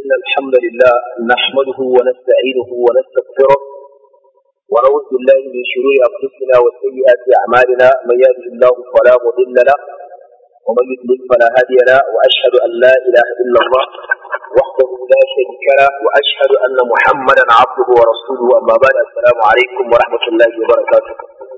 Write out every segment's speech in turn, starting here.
إن الحمد لله نحمده ونستعينه ونستغفره ونعوذ بالله من شرور أنفسنا وسيئات أعمالنا من يهده الله فلا مضل له ومن يضلل فلا هادي له وأشهد أن لا إله إلا الله وحده لا شريك له وأشهد أن محمدا عبده ورسوله أما بعد السلام عليكم ورحمة الله وبركاته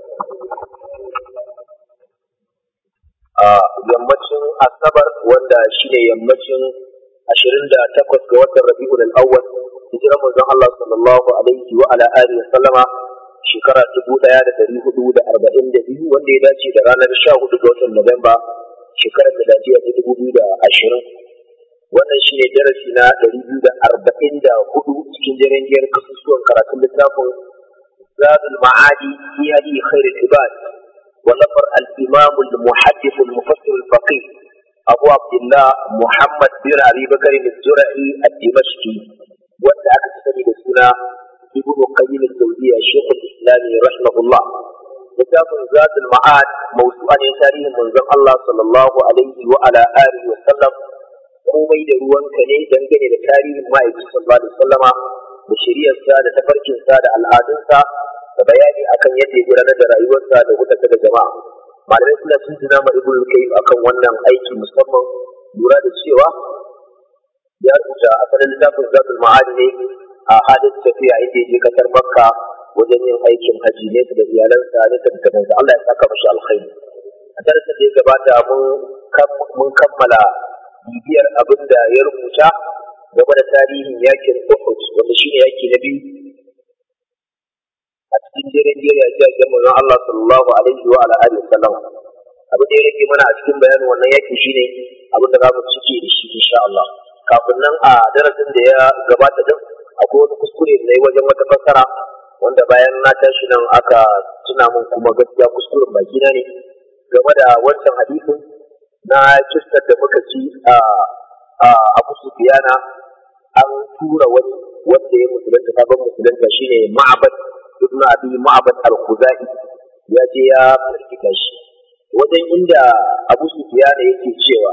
yammacin asabar wanda shine yammacin ashirin da takwas ga watan rabi'ul al-awwal hijirar manzon Allah sallallahu alaihi wa ala alihi wa sallama shekara dubu ɗaya da dari hudu da arba'in da biyu wanda ya dace da ranar sha hudu ga watan Nuwamba shekarar da dajiya ta dubu biyu da ashirin wannan shine darasi na dari biyu da arba'in da hudu cikin jirgin kasusuwan karatun littafin zadul ma'adi fi hadi khairul ibad ونفر الإمام المحدث المفسر الفقيه أبو عبد الله محمد بن أبي بكر الزرعي الدمشقي وأنت أكتسب السنة ابن قيم الزوجية شيخ الإسلام رحمه الله كتاب ذات المعاد موسوعا تاريخ منزل الله صلى الله عليه وعلى آله وسلم komai da ruwanka ne dangane da tarihin ma'aikin sallallahu alaihi wasallama da shari'arsa da tafarkinsa da al'adunsa da bayani akan yadda ya gudanar da rayuwarsa da hukunta da jama'a malamai suna tuntuna ma ibn al-qayyim akan wannan aiki musamman lura da cewa ya rubuta asalin littafin zatul ma'adi ne a halin tafiya inda ya je kasar makka wajen yin aikin haji ne da iyalansa ne da dangansa Allah ya saka mashi alkhairi a darasin da ya gabata mun kammala bibiyar abin da ya rubuta game da tarihin yakin Uhud wanda shine yaki na biyu a cikin jerin jeriya ji a manzon Allah sallallahu alaihi wa ala alihi wasallam abin da ya rage mana a cikin bayanin wannan yaki shine abin da za mu cike da shi insha Allah kafin nan a darasin da ya gabata din akwai wani kuskure da yi wajen wata fassara wanda bayan na tashi nan aka tuna min kuma gaskiya kuskuren baki na ne game da wancan hadisin na kistar da muka ci a Abu Sufyana an tura wani wanda ya musulunta sabon musulunta shine Ma'bad ibn abi ma'bad al-khuzai ya je ya firgita shi wajen inda abu sufyan yake cewa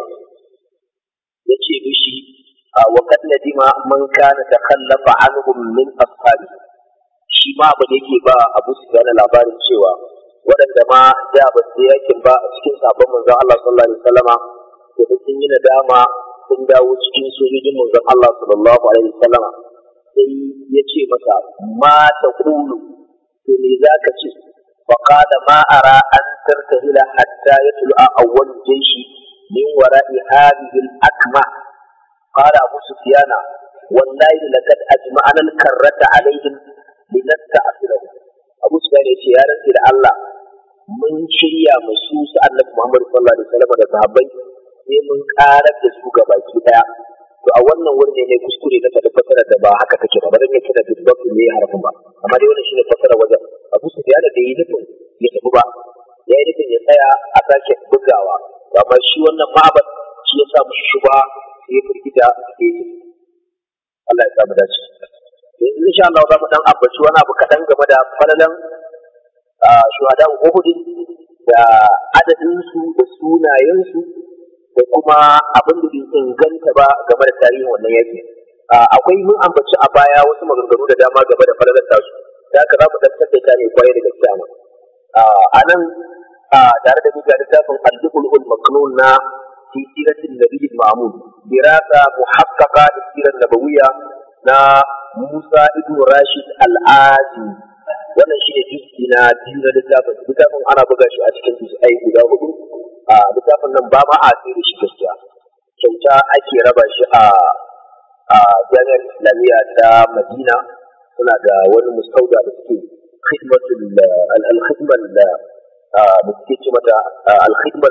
yace mishi wa kad nadima man kana takhallafa anhum min ashabi shi ma ba yake ba abu sufyan labarin cewa waɗanda ma da ba su yakin ba a cikin sabon manzon Allah sallallahu alaihi wasallama da sun yi nadama sun dawo cikin sojojin manzon Allah sallallahu alaihi wasallama sai ya ce masa ma ta kulu to me za ka ce فقال ما أرى أن ترتهل حتى يطلع أول الجيش من وراء هذه الأكمة قال أبو سفيان والله لقد أجمعنا الكرة عليهم لنستعصرهم أبو سفيان يقول يا رسول الله من شريا مسوس أنك محمد صلى الله عليه وسلم da sahabbai sai mun karar da su ga baki daya to a wannan wurin ne kuskure na faɗi fasara da ba haka take ba bazan yake da bibbab ne harafin ba amma dai wannan shine fasara wajen Abu Sufyan da yi nufin ya tafi ba ya yi nufin ya tsaya a sake bugawa amma shi wannan ma'abad shi ya sa mushi shuba sai ya firgita sai ya Allah ya samu dace yanzu insha Allah za mu dan ambaci wani abu kaɗan game da falalan shuhadan Uhud da adadinsu da sunayensu da kuma abin da bai inganta ba game da tarihin wannan yaki akwai mun ambaci a baya wasu maganganu da dama game da falalar tasu da haka za mu dan tattaita ne kwarai da gaskiya ma a nan tare da duka littafin al-dukhul maknun na fi siratin nabiyyi ma'mun dirasa muhaqqaqa da sirar nabawiyya na Musa ibn Rashid al-Azi wannan shine juz'i na biyu na littafin littafin ana buga shi a cikin juz'ai guda hudu a littafin nan ba ma a tsere shi gaskiya kyauta ake raba shi a a jami'ar islamiyya ta madina suna da wani mustauda da suke khidmatul al-khidmal da suke ce mata al-khidmal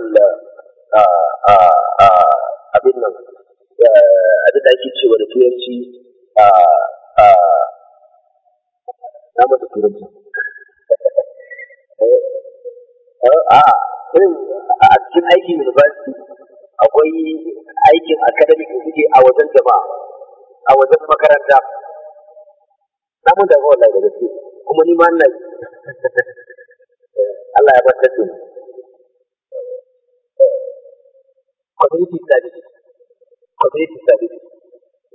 abin nan abin da ake cewa da turanci na mata turanci a irin a cikin aikin university akwai aikin academic da suke a wajen jama'a a wajen makaranta na mun da wallahi da gaske kuma ni ma ina Allah ya bar da community studies community studies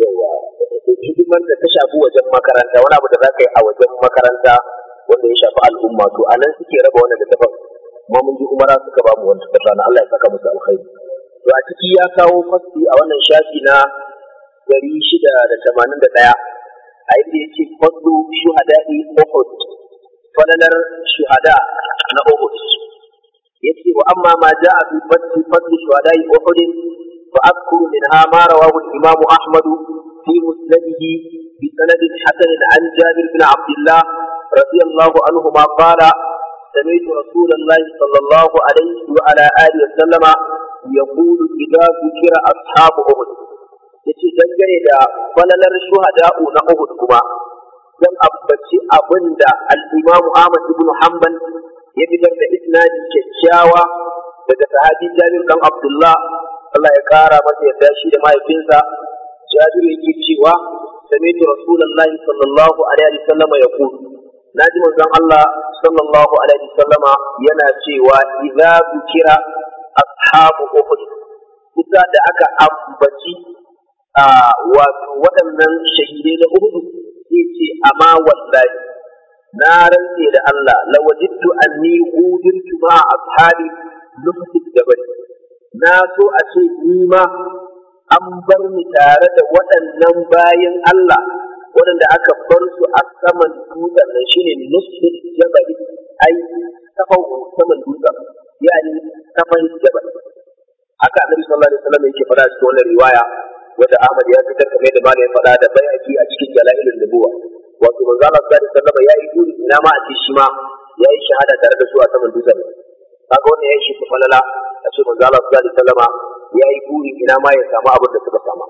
yawa hidimar da ta shafi wajen makaranta wani abu da za ka yi a wajen makaranta wanda ya shafi al'umma to a nan suke raba wannan littafin kuma mun ji umara suka ba mu wannan littafin na Allah ya saka musu alkhairi to a ciki ya kawo fasli a wannan shafi na dari shida da tamanin da ɗaya a inda ya ce fadlu shuhada'i Uhud falalar shuhada na Uhud ya ce wa amma ma ja'a fi fadli fadli shuhada'i Uhud fa azkuru minha ma rawahu al-imam Ahmad fi musnadihi bi sanad hasan an Jabir bin Abdullah radiyallahu anhuma qala سمعت رسول الله صلى الله عليه وعلى آله وسلم يقول إذا ذكر أصحاب أحد yace dangane da falalar shuhada'u na Uhud kuma zan ambaci abin da al-Imam Ahmad ibn Hanbal ya fitar da isnadi kyakkyawa daga sahabi Jabir dan Abdullah Allah ya kara masa yadda shi da mahaifinsa Jabir yake cewa sami'tu Rasulullahi sallallahu alaihi wasallam yaqul naji manzon Allah sallallahu alaihi wasallama yana cewa idza zikira ashabu Uhud kusa da aka ambaci a wato waɗannan shahidai na Uhud zai ce amma wallahi na rantse da Allah lawajidtu anni udirtu ma ashabi nufsit jabal na so a ce ni ma an bar ni tare da waɗannan bayan Allah waɗanda aka bar su a saman dutsen nan shine nufsit jabal ai kafan saman dutsen yani kafan jabal haka annabi sallallahu alaihi wasallam yake faɗa cikin wannan riwaya wanda Ahmad ya fitar kamar da malam ya faɗa da bayaki a cikin dalailin nubuwa wato manzo Allah sallallahu alaihi wasallam ya yi guri ina ma a ce shi ma ya yi shahada tare da su a saman dutsen kaga wannan ya shi falala a ce manzo Allah sallallahu alaihi wasallam ya yi guri ina ma ya samu abin da suka sama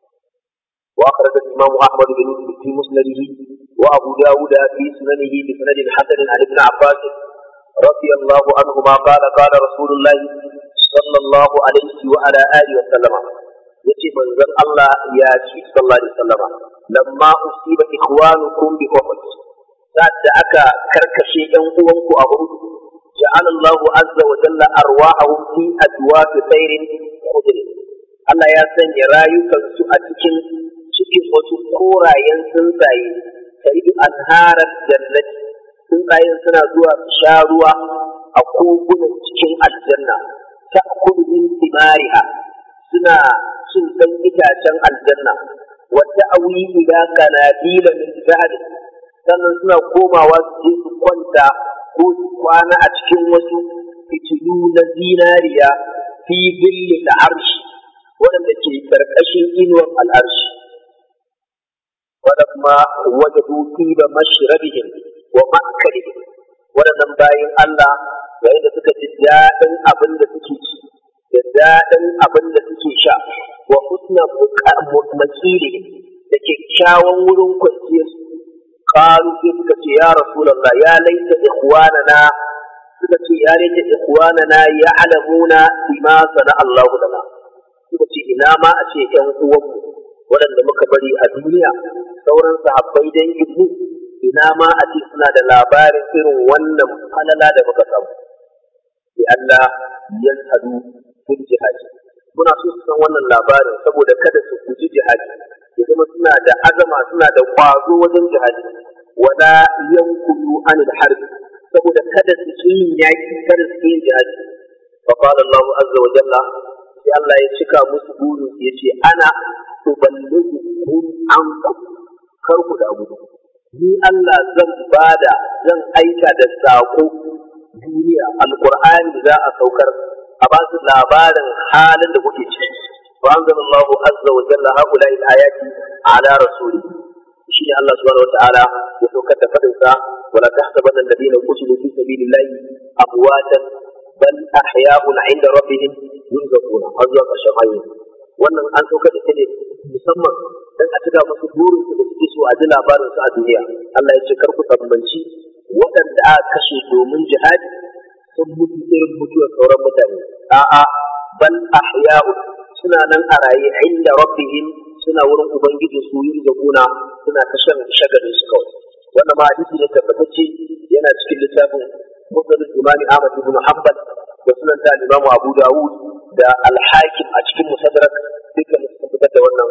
وأخرج الإمام أحمد بن في مسنده وأبو داود في سننه بسند حسن عن ابن عباس رضي الله عنهما قال قال رسول الله صلى الله عليه وعلى آله وسلم yace manzon Allah ya ce sallallahu alaihi wasallam lamma usiba ikhwanukum bi uhud da aka karkashe yan uwanku a uhud ja'ala Allah azza wa jalla arwahahum fi adwaf tayrin khudr Allah ya sanya rayukansu a cikin cikin wasu korayen tsuntsaye taridu anharar jannati tsuntsayen suna zuwa su sha ruwa a kogunan cikin aljanna ta kudu min timariha suna cin ɗan itacen aljanna wadda awi ila kanadila min zahabi sannan suna komawa su je su kwanta ko su kwana a cikin wasu fitilu na zinariya fi billi da arshi waɗanda ke ƙarƙashin inuwar al'arshi waɗamma wajadu tiba mashrabihim wa ma'akalihim waɗannan bayan Allah yayin da suka ji daɗin abin da suke ci da daɗin abin da suke sha wa husna makili da kyakkyawan wurin kwanciyar su qalu sai suka ce ya rasulullah ya laita ikhwanana suka ce ya laita ikhwanana ya alamuna bima sana Allah lana suka ce ina ma a ce ƴan uwanmu waɗanda muka bari a duniya sauran sahabbai dangin mu ina ma a ce suna da labarin irin wannan falala da muka samu bi Allah yashhadu fil jihadi muna so su san wannan labarin saboda kada su guji jihadi ya zama suna da azama suna da kwazo wajen jihadi wala yankulu anil harb saboda kada su ki yin yaki kada su ki yin jihadi fa qala Allah azza wa jalla sai Allah ya cika musu burin ya ce ana uballighukum ankum kar ku da gudu ni Allah zan bada zan aika da sako duniya alqur'ani za a saukar a ba su labarin halin da kuke ciki wa anzalallahu azza wa jalla haula ayati ala rasuli shi ne Allah subhanahu wa ta'ala ya saukar da fadin sa wala tahsabanna alladhina qutilu fi sabilillahi amwatan bal ahya'un 'inda rabbihim yurzaquna azza wa jalla wannan an saukar da ne musamman dan a cika musu burin su da suke so a ji labarin su a duniya Allah ya ce kar ku tambanci waɗanda aka kashe domin jihadi sun mutu irin mutuwar sauran mutane a'a bal ahya'u suna nan a raye inda rabbihim suna wurin ubangiji su yi zakuna suna ta shan shagalin su kawai wannan ma hadisi ne tabbatacce yana cikin littafin musnad imam Ahmad ibn Hanbal da sunan ta Imam Abu Dawud da Al-Hakim a cikin Musaddarak dukkan sun fitar da wannan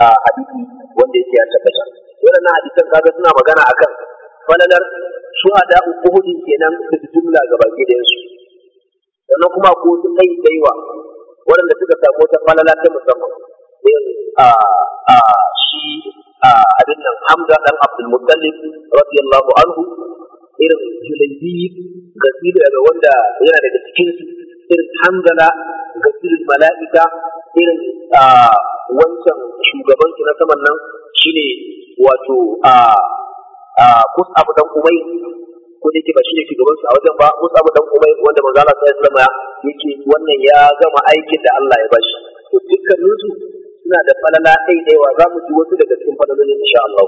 hadisi wanda yake ya tabbata waɗannan hadisan kaga suna magana akan falalar shuhada uhudin kenan da jumla gaba ɗayan su sannan kuma ko su kai daiwa waɗanda suka samu wata falala ta musamman irin a a shi a abin nan Hamza dan Abdul Muttalib radiyallahu anhu irin Julaybi gasiru daga wanda yana daga cikin su irin Hamzala gasirul mala'ika irin wancan shugaban su na saman nan shine wato a a Mus'ab dan Umay ko da yake ba shine shugaban su a wajen ba Mus'ab dan Umay wanda manzo Allah sallallahu alaihi wasallam yake wannan ya gama aikin da Allah ya bashi to dukkanin su suna da falala ɗaiɗaiwa za mu ji wasu daga cikin falalolin insha Allah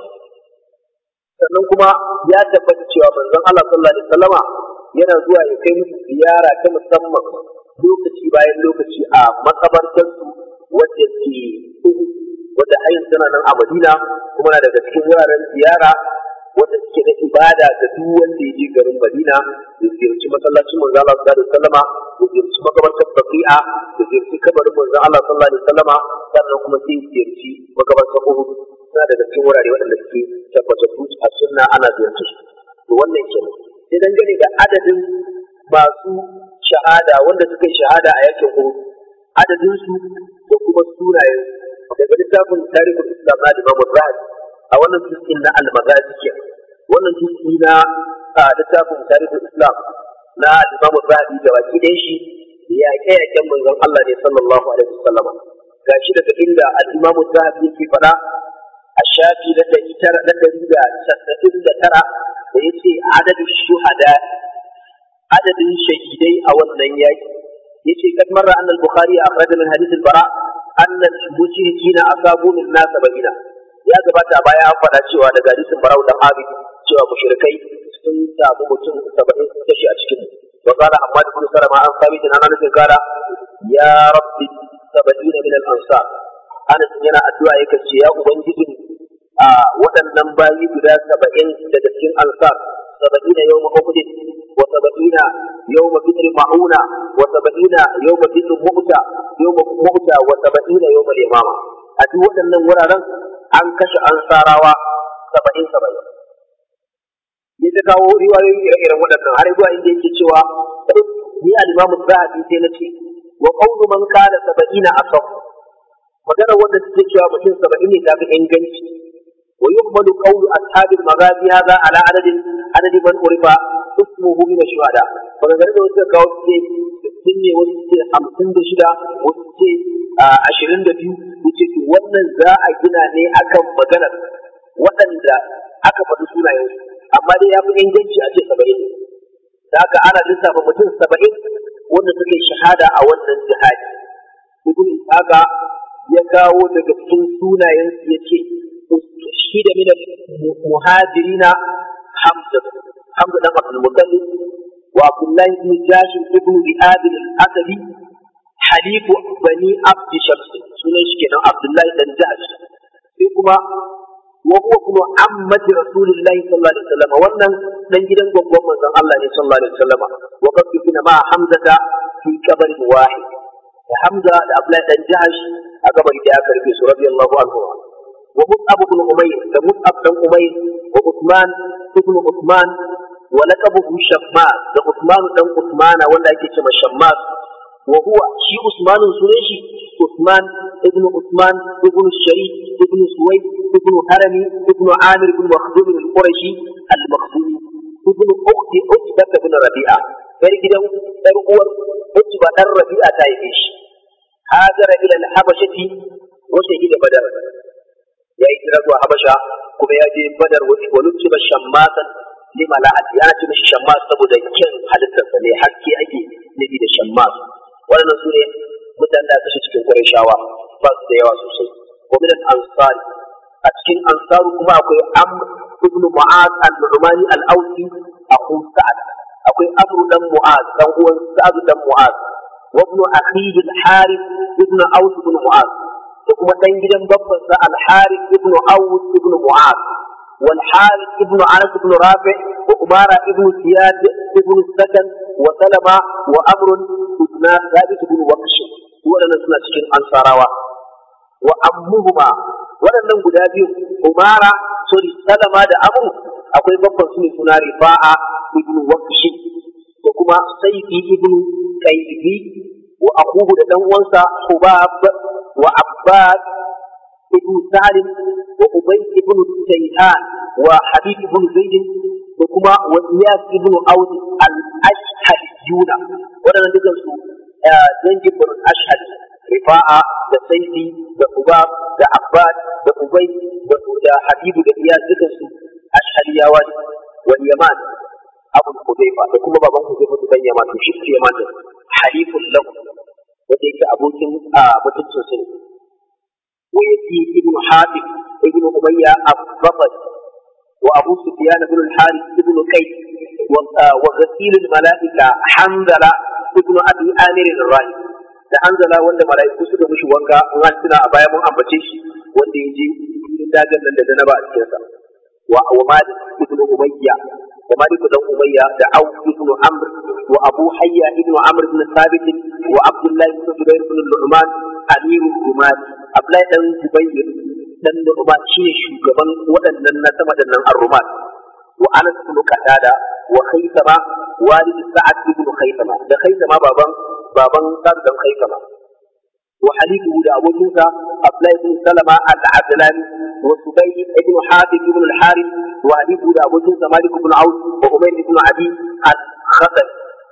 sannan kuma ya tabbata cewa manzon Allah sallallahu alaihi wasallama yana zuwa ya kai musu ziyara ta musamman lokaci bayan lokaci a makabartar su wadda ke wadda ayin tana nan a Madina kuma na daga cikin wuraren ziyara wanda suke na ibada ga duk wanda ya je garin Madina ya ziyarci masallacin manzo Allah sallallahu alaihi wasallama ya ziyarci makabartar Baqi'a ya ziyarci kabarin manzo Allah sallallahu alaihi wasallama sannan kuma sai ya ziyarci makabartar Uhud suna daga cikin wurare waɗanda suke tabbatattu a sunna ana ziyarci su to wannan kenan sai dangane da adadin masu shahada wanda suka yi shahada a yakin Uhud adadin su da kuma sunayen daga littafin tarihin Islam na Imam Zahabi a wannan juz'in na al-Maghazi ke wannan juz'i na littafin tarihin Islam na Imam Zahabi da baki ɗayan shi yaƙe yaƙen manzon Allah ne sallallahu alaihi wasallam gashi daga inda al-Imam Zahabi yake faɗa a shafi na ɗari tara na ɗari da casa'in da tara da ya ce adadin shuhada adadin shahidai a wannan yaƙi ya ce kad marra an al-bukhari akhraja min hadith al-bara an al-mushrikina asabu min nas sabina ya gabata a baya an faɗa cewa daga hadisin barau dan abid cewa mushrikai sun samu mutum saba'in sun kashe a cikin wa qala amma ibn salama an sami tin ana nufin kala ya rabbi saba'ina min al-ansar Anas yana addu'a yake ce ya ubangijin a waɗannan bayi guda saba'in daga cikin ansar saba'ina yawma uhud wa saba'ina yawma fitr ma'una wa saba'ina yawma fitr mu'ta yawma mu'ta wa saba'ina yawma al-imama a duk waɗannan wuraren an kashe ansarawa saba'in saba'in ya ta kawo riwayoyi ire-iren waɗannan har zuwa inda yake cewa ni al-imamu zahabi sai na ce wa qawlu man kana saba'ina asaf magana wanda suke cewa mutum saba'in ne ta fi inganci wa yuhmadu qawlu ashabil maghazi hadha ala adadin adadi man urifa ismuhu min shuhada magana da wasu kawo ce sun ne wasu ce hamsin da shida wasu ce ashirin da biyu wuce to wannan za a gina ne akan maganar waɗanda aka faɗi sunayensu amma dai ya fi inganci a ce saba'in ne da haka ana lissafa mutum saba'in wanda suka yi shahada a wannan jihadi ibn haka ya kawo daga cikin sunayen su ya ce shi da mina muhajirina hamza hamza dan abdul muttalib wa abdullahi ibn jashim ibn bi'ab al-asadi halifu bani abd shams sunan shi kenan abdullahi dan jash sai kuma wa huwa kuma ammati rasulillahi sallallahu alaihi wasallam wannan dan gidan gwaggon manzon Allah ne sallallahu alaihi wasallam wa qad kuna ma hamzata fi qabrin wahid da Hamza da Abdullahi dan Jahash a gabari da aka rufe su radiyallahu anhu wa Mus'ab ibn Umayr da Mus'ab dan Umayr wa Uthman ibn Uthman wa laqabuhu Shammas da Uthman dan Uthman wanda ake cewa Shammas wa huwa shi Usman sunan shi Uthman ibn Uthman ibn Sharif ibn Suwayd ibn Harami ibn Amir ibn Makhdum al-Qurashi al-Makhdumi ibn ukhti Utbah ibn Rabi'a yar gidan yar uwar Utba dan Rabi'a ta yi shi hajara ila al-Habashati wa shahida Badar ya yi hijira zuwa Habasha kuma ya je Badar wa lutsi ba shammatan lima la'ati ana ce mishi shammas saboda kyan halittarsa ne haske ake nufi da shammas waɗannan su ne mutanen da kashe cikin Qurayshawa ba su da yawa sosai wa min al-ansari a cikin ansaru kuma akwai Amr ibn Mu'az al-Numani al-Ausi akhu Sa'ad akwai Amr dan Mu'az dan uwan Sa'ad dan Mu'az wa ibn akhihi al-Harith ibn Aus ibn Mu'az da kuma dan gidan babban sa al-Harith ibn Aus ibn Mu'az والحارث ابن انس بن رافع وأمارة ابن زياد ابن السكن وسلمة وأمر ابن ثابت بن وقش وأنا سنة cikin ansarawa وأمهما waɗannan guda biyu umara sorry salama da amru akwai babban su ne suna rifa'a ibnu waqshi da kuma saifi ibnu qaybi wa akuhu da dan uwansa hubab wa abbad ibnu salim wa ubay ibnu tayhan wa habib ibnu zaid da kuma wa iyas ibnu aud al-ashhadiyuna waɗannan dukan su dangin bin ashhad rifa'a da saifi da hubab da abbad da ubay da habibu da iyas dukan su ashhadiyawa ne wal yaman abu hudayfa da kuma baban hudayfa da yaman to shi ke yaman din halifun lahu wanda yake abokin mutum sosai wa yati ibnu habib ibnu umayya abbafat wa abu sufyan ibn al-harith ibn qais wa ghasil al-malaika hamdala ibnu abi amir al-rahi da hanzala wanda malaiku suka mishi wanka in an tuna a baya mun ambace shi wanda ya je dagan nan da janaba a cikinsa wa malik ibn umayya da malik dan umayya da au ibn amr wa abu hayya ibn amr ibn thabit wa abdullah ibn zubair ibn nu'man amirul jumat abdullah dan zubair dan nu'man shine shugaban waɗannan na sama da nan ar-rumat wa anas ibn qatada wa khaythama walid sa'ad ibn khaythama da khaythama baban baban sa'ad dan khaythama وحليفه لأبو موسى عبد الله بن سلمة العدلاني وسبي بن حاتم بن الحارث وحليفه لأبو موسى مالك بن عوف وأمير بن عدي الخطر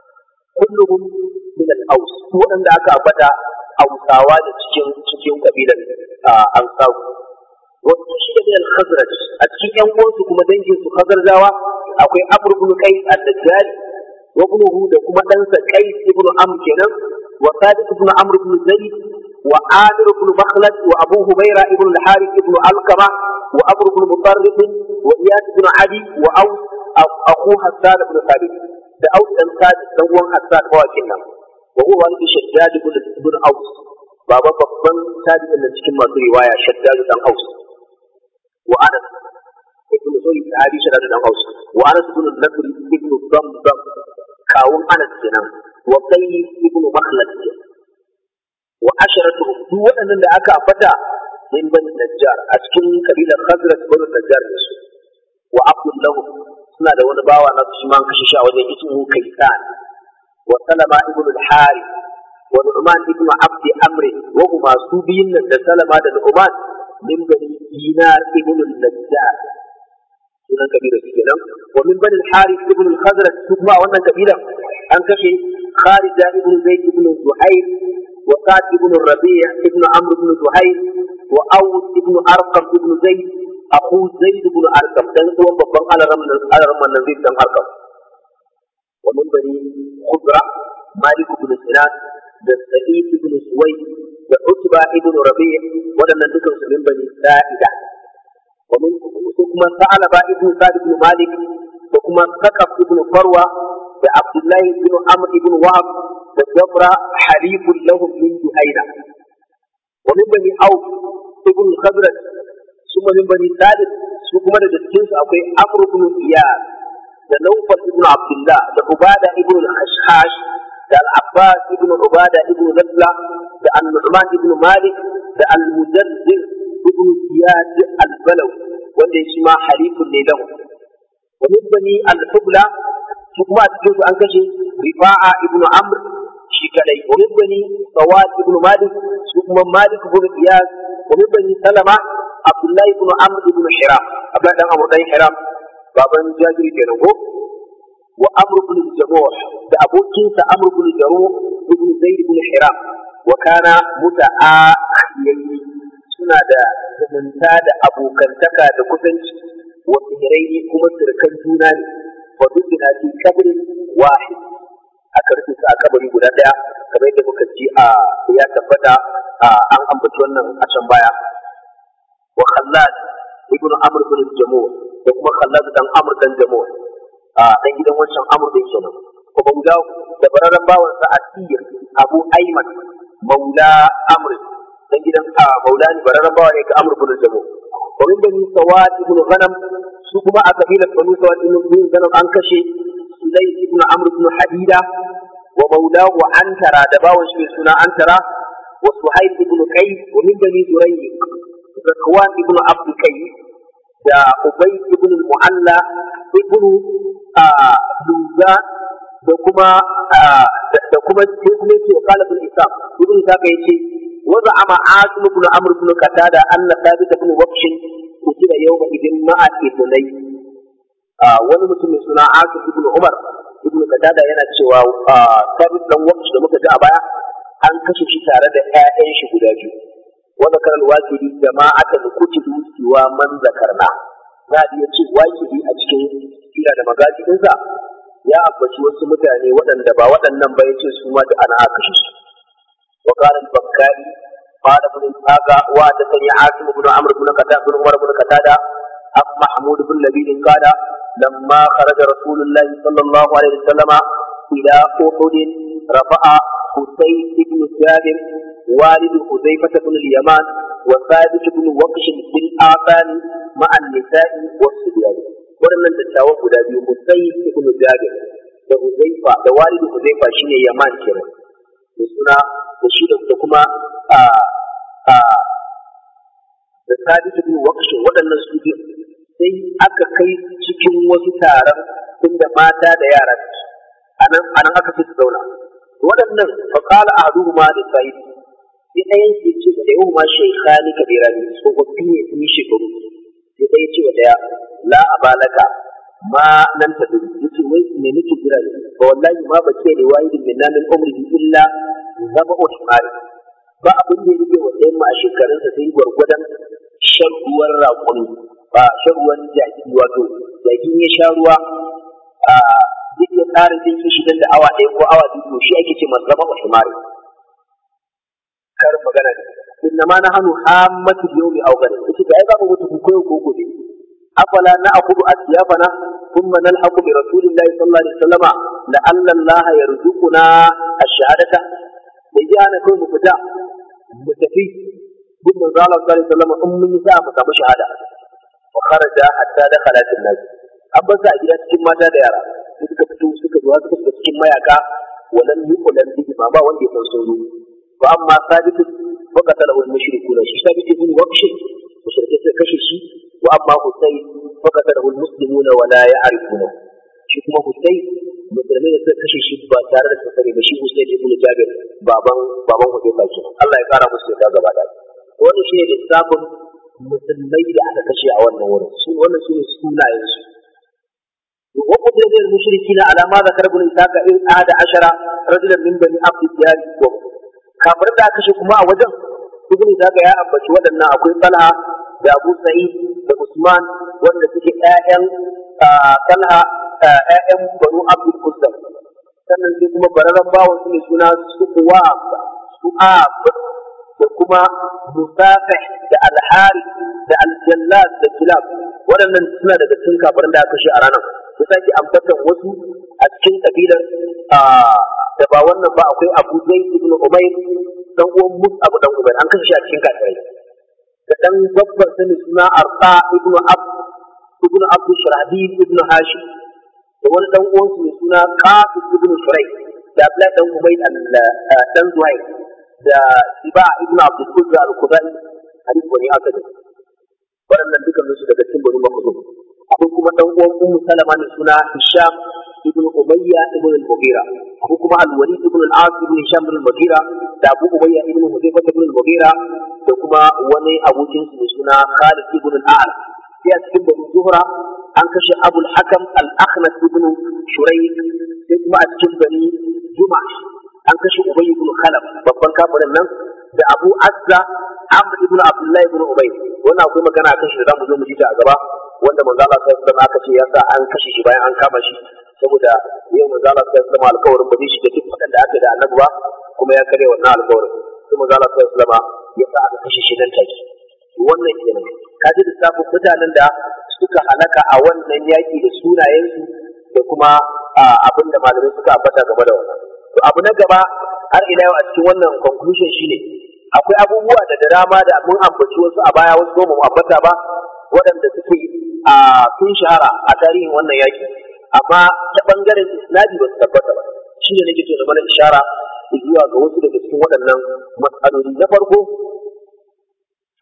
كلهم من الأوس وأن ذاك أبدا أوساوا cikin cikin kabilan Ansar wasu shi da al-Khazraj a cikin ƴan uwansu kuma dangin su Khazrajawa akwai Amr ibn Qais al-Dajjali wa ibnuhu da kuma ɗansa Qais ibn Amr kenan وثابت بن عمرو بن زيد وعامر بن مخلد وابو هبيره بن الحارث بن علقمه وامر بن مطرف واياس بن عدي واوس اخو حسان بن ثابت da aus dan ثابت dan uwan Hassan bawakin nan wa huwa walid shaddad ibn ibn aus baba babban tabi'in nan cikin masu riwaya shaddad dan aus wa anas ibn zubayr sahabi shaddad dan aus wa anas ibn al-nasr ibn damdam kawun anas kenan wa kai ibnu makhlad wa asharatu duk waɗannan da aka ambata min bani najjar a cikin kabilar khazraj bani najjar ne su wa abdullahu suna da wani bawa na su man kashe shi a wajen ismu kaisan wa salama ibnu al-harith wa nu'man ibnu abdi amr wa huma su biyun nan da salama da nu'man min bani dinar ibnu najjar sunan kabilar su kenan wa min bani al-harith ibnu al-khazraj su kuma wannan kabilar an kashe خارجة ابن زيد بن زهير وقاد ابن الربيع ابن عمرو بن زهير وأوس ابن أرقم ابن زيد أخو زيد بن أرقم دان هو بابن على رمى على رمى النزيد بن أرقم ومن بني خضرة مالك بن سنان da Sa'id ibn Suwaid da Utba ibn Rabi' waɗannan dukan su min bani Sa'ida wa min kuma Sa'alaba ibn Sa'd ibn Malik da kuma Sakaf ibn Farwa da Abdullahi ibn Amr ibn Wahab da Jabra halifun lahum min Juhaina wa min bani Auf ibn Khazraj suma min bani Sadid su kuma daga cikin su akwai Amr ibn Iyad da Nawfal ibn Abdullah da Ubada ibn al-Ashhash da Al-Abbas ibn Ubada ibn Nadla da Al-Nu'man ibn Malik da Al-Mujaddid ibn Ziyad al-Balaw wanda shi ma halifun ne lahu wa min bani al-Hubla su kuma a cikin su an kashe rifa'a ibnu amr shi kadai wa min bani sawad ibnu malik su kuma malik ibn iyas wa min bani salama abdullahi ibn amr ibn hiram abdullahi dan amr dan hiram baban jabir kenan ko wa amr ibn jamuh da abokinsa amr ibn jamuh ibn zaid ibn hiram wa kana muta'akhiyyi suna da zumunta da abokantaka da kusanci wa sihirai kuma sirkan juna ne wa dukkan fi kabrin wahid aka rufe su a kabari guda daya kamar yadda muka ji a ya tabbata an ambaci wannan a can baya wa khallad ibnu amr ibn jamu da kuma khallad dan amr dan jamu a dan gidan wancan amr din kenan ko bauda da bararren bawan sa asir abu ayman maula amr dan gidan maula ne bararren bawa ne ga amr ibn jamu wa min bani sawad ibn ghanam su kuma a kabilar banu sawad ibn ghanam an kashe sulay ibn amr ibn hadida wa maulahu antara da bawan shi suna antara wa suhaib ibn qais wa min bani zurayq zakwan ibn abd kai da ubay ibn mu'alla ibn duza da kuma da kuma sai kuma yake kala ibn isa ibn isa kai yace wa za'ama asim ibn amr ibn qatada anna thabit ibn waqsh kutila yawma idin ma'a ibnai wani mutum mai suna asim ibn umar ibn qatada yana cewa thabit dan waqsh da muka ji a baya an kashe shi tare da ƴaƴan shi guda biyu wa zakar al-waqidi jama'atan kutibu siwa man zakarna za a iya ce waqidi a cikin sira da magajinsa ya ambaci wasu mutane waɗanda ba waɗannan ba ya ce su ma da ana aka shi su wa qala al-bakkari qala ibn ishaqa wa hadathani asim ibn amr ibn qatada ibn umar ibn qatada am mahmud ibn labid qala lamma kharaja rasulullah sallallahu alaihi wasallam ila uhud rafa'a husayn ibn jabir والد حذيفة بن اليمان وثابت بن وقش بالآثان مع النساء والصبيان waɗannan dattawan guda biyu Musai ibn Jabir da Uzaifa da walidu Uzaifa shine Yaman kenan da suna da shi da kuma a a da Sabit ibn Waqsh waɗannan su biyu sai aka kai cikin wasu taron inda mata da yara anan anan aka fi su zauna waɗannan fa qala ahaduhuma li sa'id sai ɗayan ke ce da yau ma shaykhani kabirani tsofaffi ne sun yi shekaru sai ɗaya ce wa ɗaya la abalaka ma nan ta dubi yace wai me nake jira ne ba wallahi ma bace ne wahidin min namin umrihi illa zaba usmani ba abin da yake wa ɗayan ma a shekarun sa sai gwargwadon shan ruwan raƙumi ba shan ruwan jaki wato jaki ya sha ruwa a zai iya ƙarin jin kishi dan da awa ɗaya ko awa biyu to shi ake ce masa zaba usmani kar magana ne inna ma nahnu hammatu yawmi aw ghadan yace da ai za mu mutu ko ko gobe أفلا نأخذ أثيابنا ثم نلحق برسول الله صلى الله عليه وسلم لعل الله يرزقنا الشهادة يجي أنا كل مفتاح متفي ثم قال صلى الله عليه وسلم أم نساء مقام شهادة وخرج حتى دخلت الناس أبا سأجد كما تدير suka fito suka zuwa suka shiga cikin mayaka walan yuqlan bihi ma ba wanda ya san sun wa amma sabit wa qatalahu al-mushrikuna shi sabit ibn waqsh mushrikai suka kashe shi واما حسين فقتله المسلمون ولا يعرفونه shi kuma Hussein musulmai da suka kashe shi ba tare da sani ba shi Hussein ibn Jabir baban baban Hudayfa ke Allah ya kara musu da gaba da wannan shine lissafin musulmai da aka kashe a wannan wurin su wannan shine sunayen su wa qudira lil mushrikin ala ma zakar ibn Isaka in ahada ashara rajulan min bani Abd Diyar wa kafir da aka kashe kuma a wajen ibn Isaka ya ambaci waɗannan akwai Talha da Abu Sa'id da Usman wanda suke ƴaƴan Talha ƴaƴan Banu Abdul Qusam sannan sai kuma bararren bawan su ne suna Su'ab Su'ab da kuma Musafih da Al-Harith da Al-Jallad da Kilab waɗannan suna daga cikin kafirin da aka shi a ranar su sake ambatan wasu a cikin kabilar da ba wannan ba akwai Abu Zaid ibn Umayr dan uwan Mus'ab dan Umayr an kashe shi a cikin kafirai da ɗan babban sani suna arta ibnu abd ibnu abd sharahdin ibnu hashim da wani ɗan uwansu mai suna qasim ibnu shurai da abdullahi dan ubayd dan zuhair da siba ibnu abd qudra al-khudai hadith wani asali waɗannan dukkan su daga cikin bani makhzum akwai kuma ɗan uwan ummu salama mai suna hisham ibnu umayya ibnu al-mughira akwai kuma al-walid ibnu al-as ibnu hisham ibnu al-mughira da abu umayya ibnu hudayfa ibnu al-mughira da kuma wani abokin su mai suna Khalid ibn al-A'la sai a cikin bani Zuhra an kashe Abu al-Hakam al-Akhnas ibn Shurayk sai kuma a cikin bani Juma an kashe Ubay ibn Khalaf babban kafirin nan da Abu Azza Amr ibn Abdullah ibn Ubay wannan akwai magana akan shi da zamu zo mu ji ta a gaba wanda manzo Allah sallallahu alaihi wasallam aka ce yasa an kashe shi bayan an kama shi saboda yau manzo Allah sallallahu alaihi wasallam alƙawarin ba zai shiga duk fadan da aka da annabi ba kuma ya kare wannan alƙawarin sai manzo Allah sallallahu alaihi wasallam ya sa aka kashe shi nan take wannan kenan ka ji lissafin mutanen da suka halaka a wannan yaƙi da sunayensu da kuma abin da malamai suka ambata game da wannan to abu na gaba har ila yau a cikin wannan conclusion shine akwai abubuwa da da dama da mun ambaci wasu a baya wasu ba mu ambata ba waɗanda suke a sun shahara a tarihin wannan yaƙi amma ta bangaren isnadi ba su tabbata ba shine nake so da mana ishara zuwa ga wasu daga cikin waɗannan matsaloli na farko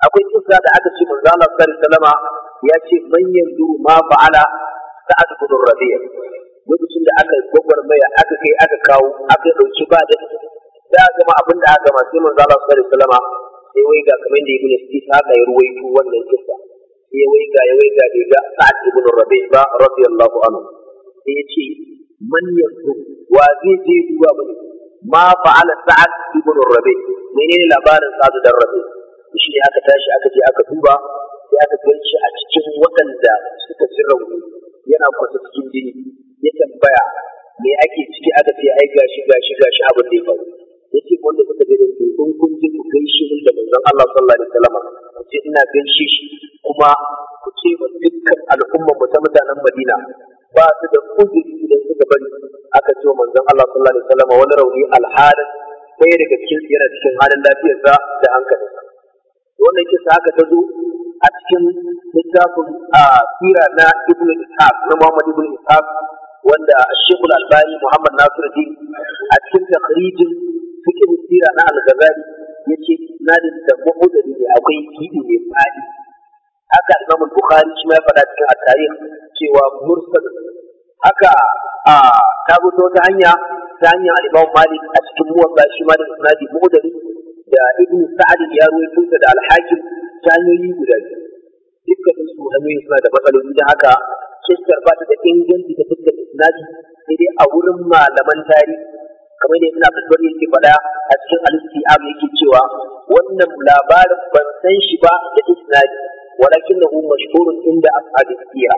akwai kisa da aka ce manzo Allah sallallahu alaihi wasallama ya ce man yanzu ma fa'ala sa'ad ibn rabi'a lokacin da aka gwagwarmaya aka kai aka kawo aka dauki ba da da gama abin da aka gama sai manzo Allah sallallahu alaihi wasallama sai wai ga kamar da ibn Ishaq ya ruwaito wannan kisa sai wai ga ya wai ga bai ga sa'ad ibn rabi'a ba radiyallahu anhu sai ya ce man yanzu wa zai je duba bane ma fa'ala sa'ad ibn rabi'a menene labarin sa'ad dan rabi'a shi ne aka tashi aka je aka duba sai aka ganshi a cikin waɗanda suka ci rauni yana kwasa cikin jini ya tambaya me ake ciki aka ce ai gashi gashi gashi abin da ya faru yace wanda suka je da su in kun je ku gaishe min da manzon Allah sallallahu alaihi wasallam ku ce ina gaishe shi kuma ku ce wa dukkan al'umma mu ta mutanen Madina ba su da uzuri idan suka bari aka ce wa manzon Allah sallallahu alaihi wasallam wani rauni alhalin ɗaya daga cikin yana cikin halin lafiyarsa da hankalinsa wannan kisa haka ta zo a cikin littafin a sira na ibn ishaq na muhammad ibn ishaq wanda shekul albani muhammad nasiruddin a cikin takhrijin fiqh sira na al-ghazali yace nadin da mu'udari ne akwai kidi ne fadi haka imam al-bukhari shi ma ya faɗa cikin at-tarikh cewa mursal haka a ta ta wata hanya ta hanyar al-imam malik a cikin muwatta shi ma da isnadi mu'udari da ibn sa'ad ya ruwaito da al-hakim ta hanyoyi guda biyu dukkan su hanyoyi suna da matsaloli da haka kissar ba ta da inganci ta fuskar isnadi sai dai a wurin malaman tarihi kamar da ibn abdul yake faɗa a cikin al-istiab yake cewa wannan labarin ban san shi ba da isnadi walakinahu mashhurun inda ashabi sira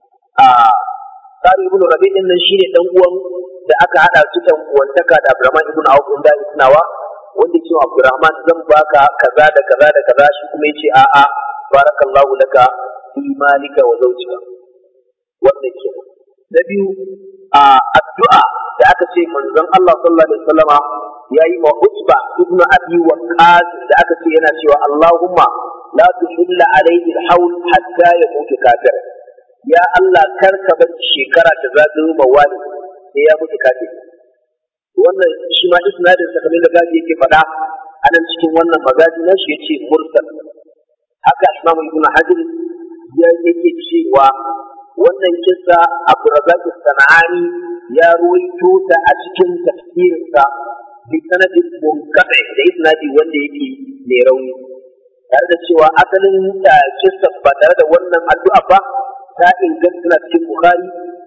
a Sari ibn Rabi din nan shine dan uwan da aka hada su dan uwantaka da Abdurrahman ibn Auf inda isnawa wanda ce Abdurrahman zan baka kaza da kaza da kaza shi kuma yace a'a barakallahu laka fi malika wa zawjika wannan ke na biyu a addu'a da aka ce manzon Allah sallallahu alaihi wasallama yayi wa Utba ibn Abi Waqqas da aka ce yana cewa Allahumma la tuhilla alaihi al-hawl hatta yamutu kafir ya Allah kar ka bar shekara ta zagayo ma wani sai ya mutu kafir wannan shi ma isnadin sa kamar da gaji yake faɗa anan cikin wannan magaji na shi yace mursal haka Imam Ibn Hajar ya yake cewa wannan kissa Abdurrazzaq Sanani ya ruwaito ta a cikin tafsirinsa bi sanadin munqati da isnadi wanda yake mai rauni tare da cewa asalin da kissa ba tare da wannan addu'a ba ta inganta na cikin Bukhari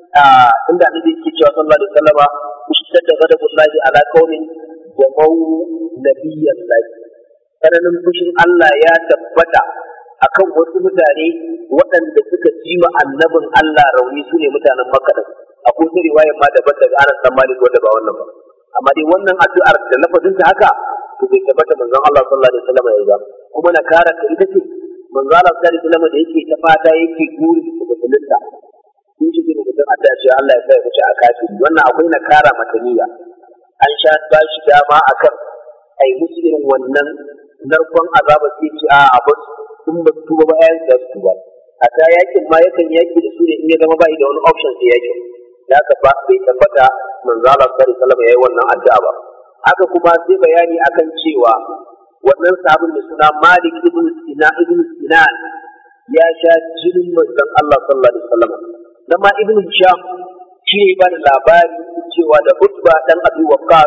inda annabi yake cewa sallallahu alaihi wasallama ishtadda ghadabullahi ala qaumin wa mau nabiyyan lahi tsananin fushin Allah ya tabbata akan wasu mutane waɗanda suka ji ma annabin Allah rauni su ne mutanen Makka din akwai wata riwayar ma daban daga Anas dan Malik wanda ba wannan ba amma dai wannan addu'ar da lafazin ta haka to bai tabbata manzon Allah sallallahu alaihi wasallam ya yi kuma na kara ta ita ce manzon Allah sallallahu alaihi wasallam da yake ta fata yake guri da musulunta sun shi ne mutum a ce Allah ya sa ya wuce a kafiri wannan akwai na kara mata niyya an sha ba shi dama akan ai musu irin wannan narkon azaba sai ce a abu in ba su tuba ba ayan da su tuba a ta yakin ma yakan yaki da su ne in ya zama bai da wani option sai yakin da haka ba bai tabbata manzo Allah sallallahu alaihi wasallam yayi wannan addu'a ba haka kuma sai bayani akan cewa wannan sabon da suna Malik ibn Sina ibn Sinan ya sha jinin manzon Allah sallallahu alaihi wasallam dan ma ibn Hisham shi ne ba da labari cewa da Utba dan Abi Waqqas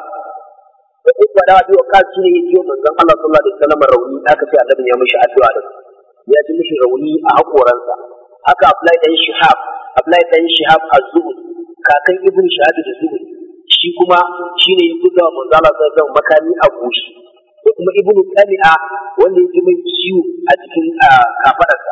da Utba dan Abi Waqqas shi ne ya ce manzon Allah sallallahu alaihi wasallam rauni aka ce annabi ya mishi addu'a da ya ji mishi rauni a hakoransa haka Abdullahi dan Shihab Abdullahi dan Shihab az-Zuhri kakan ibn Shihab az-Zuhri shi kuma shi ne ya buga manzon Allah sallallahu alaihi wasallam makami a goshi da kuma ibnu Qami'a wanda ya ji mai ciwo a cikin kafadarsa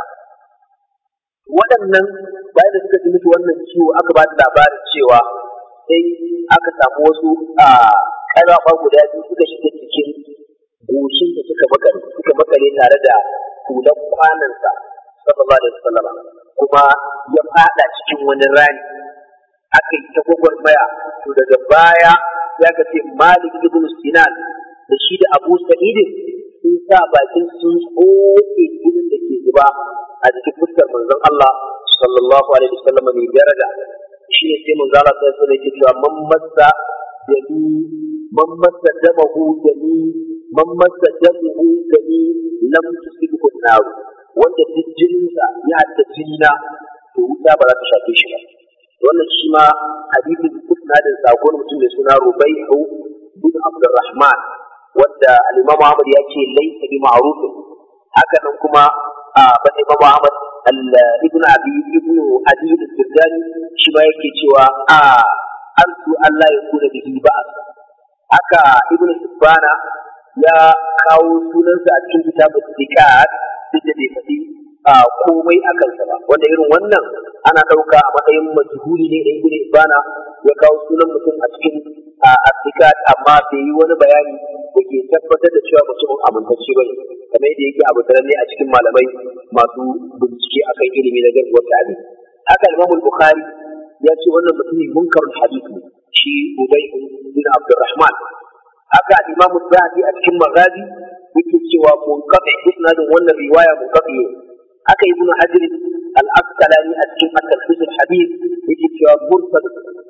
waɗannan bayan da suka ji mutu wannan ciwo aka ba da labarin cewa sai aka samu wasu a ƙarafa guda biyu suka shiga cikin goshin da suka makare suka makare tare da hulan kwanansa sallallahu alaihi wasallam kuma ya fada cikin wani rani aka yi ta gwagwarmaya to daga baya ya ka ce malik ibn sinan da shi da abu sa'idin sun sa bakin sun tsoke jinin da ke zuba a jikin fuskar manzon Allah sallallahu alaihi wasallam mai daraja shi ne sai manzon Allah sallallahu alaihi wasallam cewa man massa dami man massa damahu dami man masa damuhu gani lam tusibhu nar wanda duk jininsa ya hadda jinna to wuta ba za ta shafe shi ba wannan shi ma hadisin isnadin sakon mutum mai suna Rubaihu bin Abdurrahman wanda al-Imam Ahmad ya ce laysa bi ma'ruf haka nan kuma a ban Imam Ahmad ibn Abi ibn Adi al-Sirjani shi ma yake cewa a arzu Allah ya kuna bihi ba'as haka ibn Sibbana ya kawo sunansa a cikin kitabul Zikat duk da bai faɗi komai a kansa ba wanda irin wannan ana ɗauka a matsayin majhuli ne da ibn Ibana ya kawo sunan mutum a cikin Zikat amma bai yi wani bayani da ke tabbatar da cewa mutumin amintacce ba ne kamar yadda yake abu ne a cikin malamai masu bincike akan ilimi na gaskiyar ta'ali haka Imam Bukhari ya ce wannan mutumin munkarul hadith ne shi Ubay bin Abdurrahman haka Imam Zahabi a cikin Maghazi yake cewa munqati isnadin wannan riwaya munqati ne haka Ibn Hajar al-Asqalani a cikin at-Talhis al-Hadith yake cewa mursal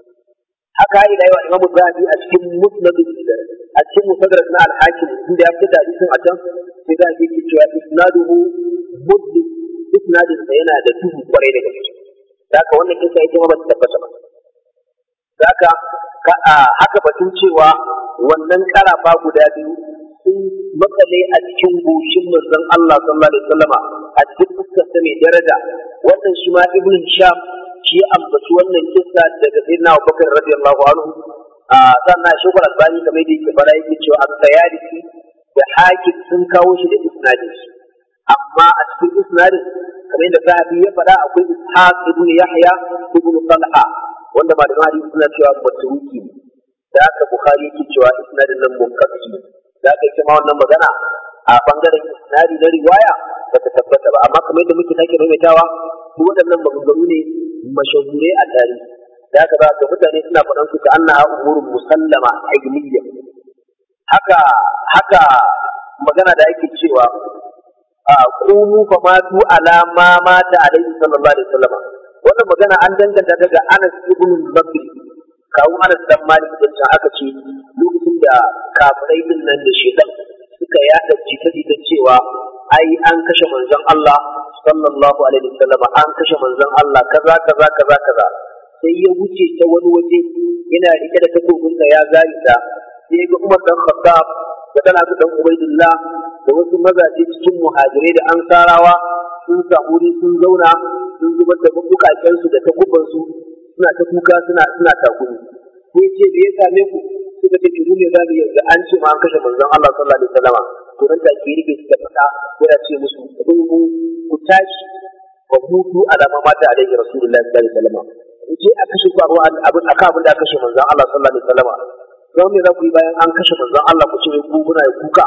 haka ila yau Imam Zahabi a cikin Musnad a cikin Musaddarak na al-Hakim inda ya fita hadisin a can sai da yake cewa isnaduhu mudlis isnadin sa yana da duhu kwarai da gaske haka wannan kisa ita ma ba ta tabbata ba haka haka batun cewa wannan karafa guda biyu sun makale a cikin goshin manzon Allah sallallahu alaihi wasallama a cikin fuskar sa mai daraja wannan shi ma ibn Sham shi ambaci wannan kissa daga sayyidina Abubakar radiyallahu anhu a sannan shi kuma albani kamar yadda yake fara yake cewa as-sayalisi da hakim sun kawo shi da isnadin shi amma a cikin isnadin kamar yadda sahabi ya faɗa akwai ishaq ibn yahya ibn talha wanda ba da hadisi suna cewa matruki da haka bukhari yake cewa isnadin nan munkafi da haka yake ma wannan magana a bangaren isnadi na riwaya ba ta tabbata ba amma kamar yadda muke sake maimaitawa duk waɗannan maganganu ne mashahure a tarihi da haka za ga mutane suna faɗan su ka annaha umurun musallama ilmiyya haka haka magana da yake cewa kunu fa matu ala ma mata alaihi sallallahu alaihi wasallam wannan magana an danganta daga Anas ibn Bakr kawo Anas dan Malik da can aka ce lokacin da kafirai din nan da shedan suka yada jita-jita cewa ai an kashe manzon Allah sallallahu alaihi wasallam an kashe manzon Allah kaza kaza kaza kaza sai ya wuce ta wani waje yana rike da takobinsa ya zari ta sai ga Umar dan Khattab da tana su dan Ubaidillah da wasu mazaje cikin muhajirai da ansarawa sun samu wuri sun zauna sun zubar da bukaken su da takuban su suna ta kuka suna suna takuri sai ce me ya same ku suka ce mu ne zamu yanzu an ce ma an kashe manzon Allah sallallahu alaihi wasallama to nan take rike su da fada yana ce musu ku ku tashi wa hutu alama mata alaihi rasulullahi sallallahu alaihi wasallama je a kashe ku abin abin aka abin da aka kashe manzon Allah sallallahu alaihi wasallama don me za ku yi bayan an kashe manzon Allah ku ce ku kuna kuka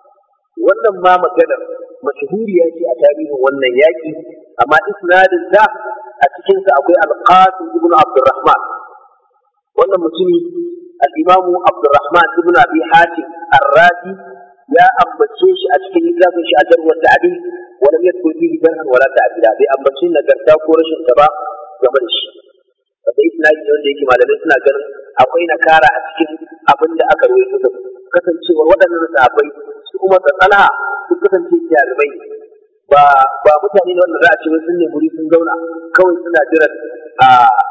wannan ma maganar mashhuriya ce a tarihin wannan yaki amma isnadin da a cikin sa akwai al-Qasim ibn Abdurrahman wannan mutumi al-Imam Abdurrahman ibn Abi Hatim ar-Razi ya ambace shi a cikin littafin shi a jarwar ta'dil wa lam yadkur fihi jarhan wala ta'dila bai ambace nagarta ko rashin ta ba game da shi da isnadi ne wanda yake malamai suna ganin akwai nakara a cikin abin da aka rawaito da kasancewar waɗannan sahabbai su kuma da tsala su kasance jarumai ba ba mutane ne wanda za a ce sun ne muri sun zauna kawai suna jiran a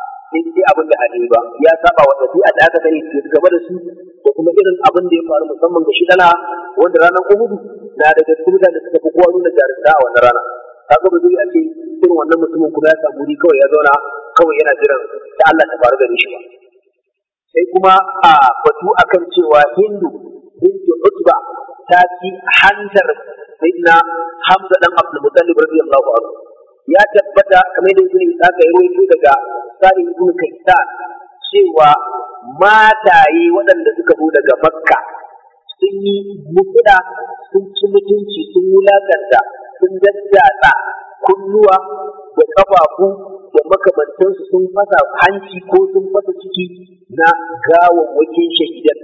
sai abin da hali ba ya saba wa tafiya da aka sani su gaba da su da kuma irin abin da ya faru musamman ga shi dala wanda ranar uhudu na daga cikin da suka fi kowa nuna jarumta a wannan rana kaga ba zai a ce irin wannan mutumin kuma ya samu wuri kawai ya zauna kawai yana jiran da Allah ta faru gare shi ba sai kuma a batu akan cewa hindu bintu utba ta ci hantar sayyidina hamza dan abdul muttalib radiyallahu anhu ya tabbata kamar da ibn isa ya rawaito daga sari ibn kaisan cewa mataye waɗanda suka zo daga makka sun yi mutuda sun ci mutunci sun wulakanta sun daddatsa kunnuwa da ƙafafu da makamantansu sun fasa hanci ko sun fasa ciki na gawawwakin shahidan.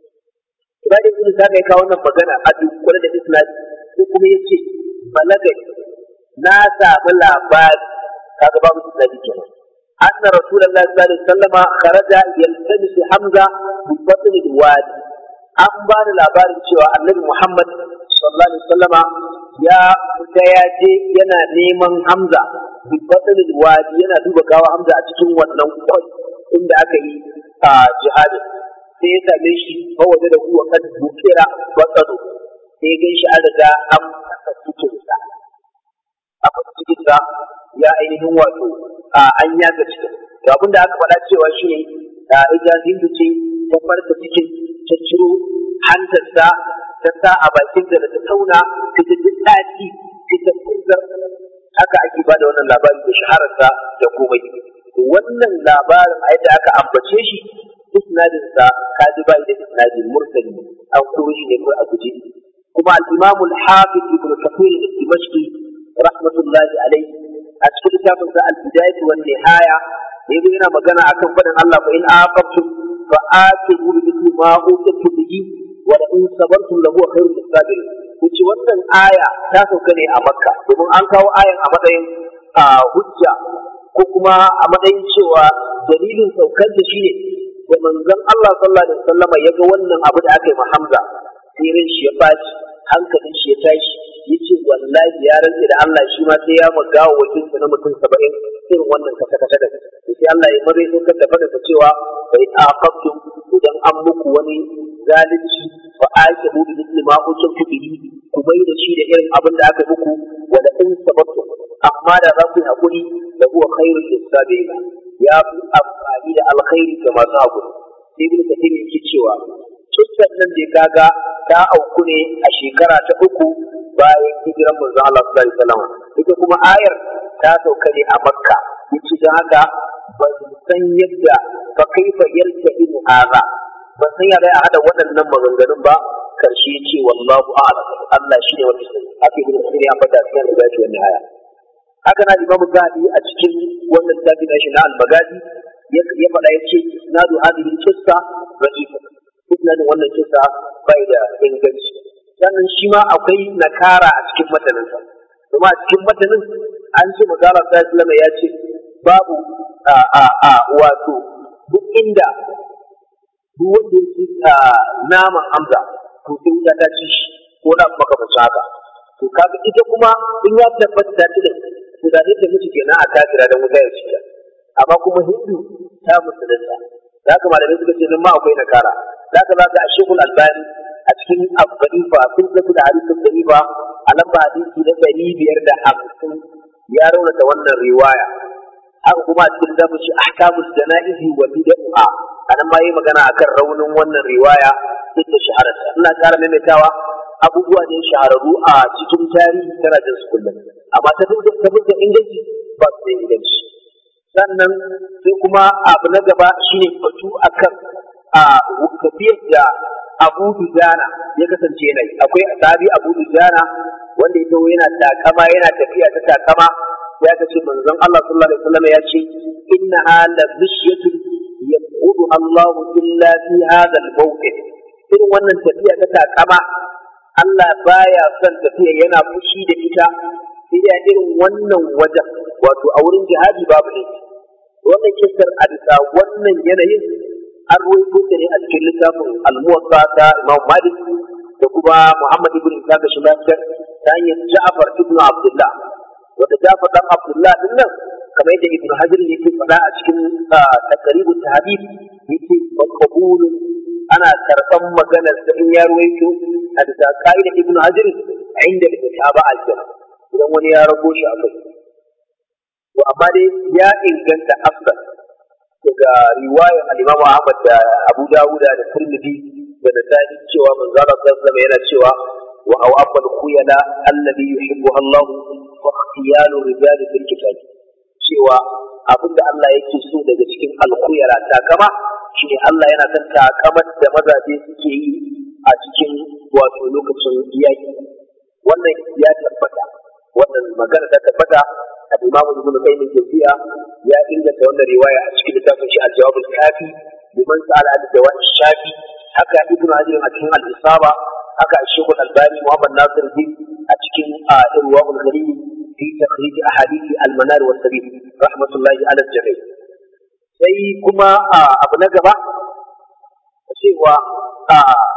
Ibada ibn ta kai kawo wannan magana a dukkule da Islam sai kuma ya ce balagai na samu labari kaga babu Islam kenan. أن رسول الله صلى الله عليه وسلم خرج يلتمس حمزة في بطن الوادي an ba da labarin cewa annabi Muhammad sallallahu alaihi wasallama ya fita ya je yana neman Hamza bi batsalin wadi yana duba gawa Hamza a cikin wannan kwai inda aka yi a jihadi sai ya same shi ba waje da kuwa kan bukira batsalo sai ya gan shi an riga an fasa cikinsa a fasa cikinsa ya ainihin wato an yaga cikin to abin da aka faɗa cewa shi ne da ita hindu ce ta farka cikin ta ciro hantarsa ta sa a bakin da ta tauna ta ji daɗi ta ta kunzar haka ake ba da wannan labari da shahararsa da komai wannan labarin a yadda aka ambace shi isnadin sa kaji bai da isnadi mursali an kuro shi ne ko a guje kuma al-imam al-hafiz ibn kathir al-dimashqi rahmatullahi alayhi a cikin littafin sa al-bidayah wa nihaya da yazo yana magana akan fadin Allah fa in aqabtum fa atibu bi mithli ma utitu bihi wa la in sabartum lahu khairul lisabirin yace wannan aya ta sauka ne a makka domin an kawo ayan a matsayin hujja ko kuma a matsayin cewa dalilin saukar da shi ne da manzon Allah sallallahu alaihi wasallama ya ga wannan abu da aka yi ma Hamza sai ran shi ya baci hankalin shi ya tashi yace wallahi ya rantsa da Allah shi ma sai ya magawa wajen sa na mutum 70 irin wannan kasa kasa da sai Allah ya mabai saukar da fadar cewa bai aqabtum idan an muku wani zalunci fa aqibu bi mithli ma kuntum bihi ku bai da shi da irin abin da aka muku wala in sababtum amma da za ku yi hakuri da huwa khairul lisabiina ya fi amfani da alkhairi ga masu hakuri sai ibn kathir yake cewa kissan nan da kaga ta auku ne a shekara ta uku bayan hijiran manzon Allah sallallahu alaihi wasallam ita kuma ayar ta sauka ne a makka yace don haka ban san yadda fa kaifa yarta'imu hadha ban san ya a hada waɗannan maganganun ba karshe ce wallahu a'lam Allah shi ne wanda sai haka ibn kathir ya faɗa cikin riwayat wannan aya haka na imamu zahabi a cikin wannan tafi na shi na al-magadi ya faɗa ya ce isnadu hadhihi qissa da'ifa isnadin wannan kissa bai da inganci sannan shi ma akwai nakara a cikin mataninsa kuma a cikin matanin an ce magana sallallahu ya ce babu a a a wato duk inda duk wanda ya ci naman hamza to sai wuta ta ci shi ko na makamancin haka to kaga ita kuma in ya tabbata ta ci da to da ita mutu kenan a kafira dan wuta ya ci ta amma kuma hindu ta musulunta da haka malamai suka ce nan ma akwai nakara da haka za ka a shekul albani a cikin abdalifa sun zafi da hadisin dalifa a lamba hadisi na ɗari biyar da hamsin ya raunata wannan riwaya haka kuma a cikin zamu shi ahkamul jana'izi wa bid'a anan ma yi magana akan raunin wannan riwaya duk da shahararsa ina ƙara maimaitawa abubuwa ne shahararru a cikin tarihi tana jin su kullum amma ta fuskar inganci ba su da inganci sannan sai kuma abu na gaba shine batu akan a tafiyar da Abu Dujana ya kasance yana yi akwai sahabi Abu Dujana wanda ya taho yana takama yana tafiya ta takama ya ce manzon Allah sallallahu alaihi wasallam ya ce innaha la bishyatun yaqudu Allah illa fi hadha al-mawqif irin wannan tafiya ta takama Allah baya son tafiya yana fushi da ita sai da irin wannan wajen wato a wurin jihadi babu ne wannan kissar a bisa wannan yanayin an ruwaito ta ne a cikin littafin al-muwatta ta Imam Malik da kuma Muhammad ibn Isa da Shimashar ta hanyar Ja'far ibn Abdullah wanda Ja'far dan Abdullah din nan kamar yadda Ibn Hajar yake faɗa a cikin taqribut tahdid yake maqbul ana karɓan maganar da in ya ruwaito a bisa ka'ida Ibn Hajar inda da kitaba al-jannah idan wani ya rago shi a kai to amma dai ya inganta afdal daga riwayar al-Imam Ahmad da Abu Dawud da Tirmidhi da Nasa'i cewa manzo Allah sallallahu alaihi yana cewa wa aw abal khuyala alladhi yuhibbu Allah wa ikhtiyalu rijal fil kitab cewa abinda Allah yake so daga cikin al-khuyala takama shine Allah yana son takamar da mazaje suke yi a cikin wato lokacin yaki wannan ya tabbata wannan magana ta tabbata الإمام ابن قيم الجوزية يا إلا تولى رواية أشكال تافن شيء الجواب الكافي لمن سأل عن الدواء الشافي حكى ابن هذه أكين الإصابة حكى الشيخ الألباني محمد ناصر الدين أشكال إرواء الغريب في تخريج أحاديث المنار والسبيل رحمة الله على الجميع sai kuma abu na gaba cewa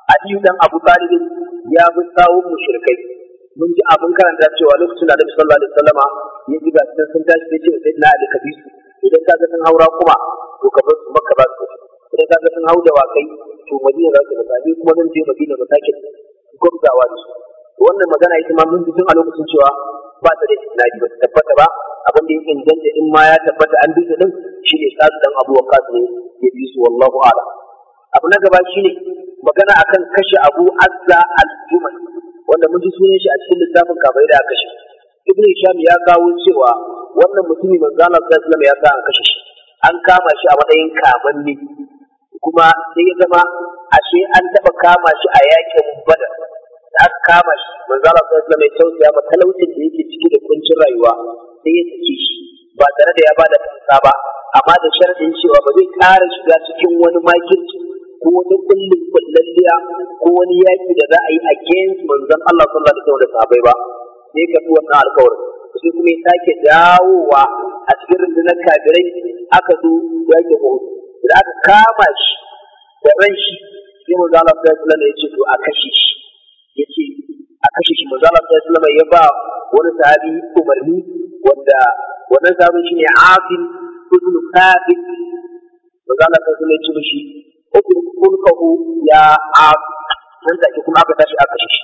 Aliyu dan Abu Talib ya bi sawun mushrikai mun ji abin karanta cewa lokacin da Annabi sallallahu alaihi wasallama ya ji ga sun tashi sai ce sai na Ali kabisu idan ka ga sun haura kuma to ka bar su Makka ba su idan ka ga sun hau da wakai to Madina za su ga ni kuma zan je Madina ba sake gwamzawa da su wannan magana ita ma mun ji tun a lokacin cewa ba ta da isnadi ba ta tabbata ba abin da ya inganta in ma ya tabbata an bi din shi ne sa'ad dan Abu Waqqas ne ya bi su wallahu a'lam abu na gaba shine magana akan kashe Abu Azza al-Jumal wanda mun ji sunan shi a cikin littafin kafai da kashe Ibn Hisham ya kawo cewa wannan mutumi manzo Allah sallallahu alaihi wasallam ya sa an kashe shi an kama shi a matsayin kamanni kuma sai ya zama ashe an taba kama shi a yakin Badar da aka kama shi manzo Allah sallallahu alaihi wasallam ya tausaya ma talaucin da yake ciki da kuncin rayuwa sai ya sake shi ba tare da ya bada fansa ba amma da sharadin cewa ba zai ƙara shiga cikin wani makirci ko wani kullum kullalliya ko wani yaki da za a yi against manzon Allah sallallahu alaihi wasallam da sahabbai ba sai ka fi wannan alƙawarin sai kuma ya sake dawowa a cikin rundunar kafirai aka zo yaki Uhud da aka kama shi da ran shi sai manzo Allah sallallahu alaihi wasallam ya ce to a kashe shi yace a kashe shi manzo Allah sallallahu alaihi wasallam ya ba wani sahabi umarni wanda wannan sahabin shine Afin ibn Thabit manzo Allah sallallahu alaihi wasallam ya ce mishi ukulkahu ya Af nan take kuma aka tashi aka kashe shi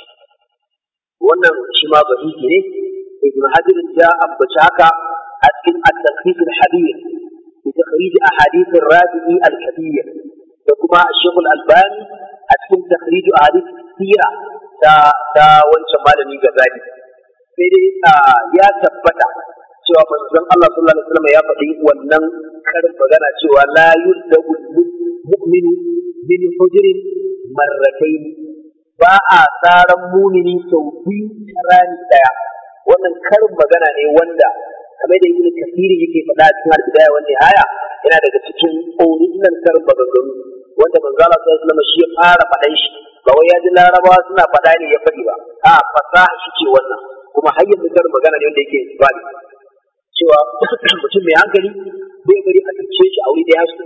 wannan shi ma bahiki ne ibn Hajar ya ambaci haka a cikin at-taqrib al-hadith bi takhrij ahadith ar-rabi'i al-kabir da kuma Sheikh al-Albani a cikin takhrij ahadith sira ta ta wancan malami Ghazali sai dai ya tabbata cewa manzon Allah sallallahu alaihi wasallam ya faɗi wannan karin magana cewa la yuldagu mu'minu min hujrin marratayn ba a tsaran mumini sau biyu ta rani daya wannan karin magana ne wanda kamar da ibnu kasiri yake faɗa cikin al-bidaya wa nihaya yana daga cikin original karin maganganu wanda manzo Allah sallallahu alaihi wasallam shi ya fara faɗan shi ba wai ya ji larabawa suna faɗa ne ya faɗi ba a fasaha shi ce wannan kuma har yanzu karin magana ne wanda yake bani cewa mutum mai hankali bai bari a tuce shi a wuri da ya su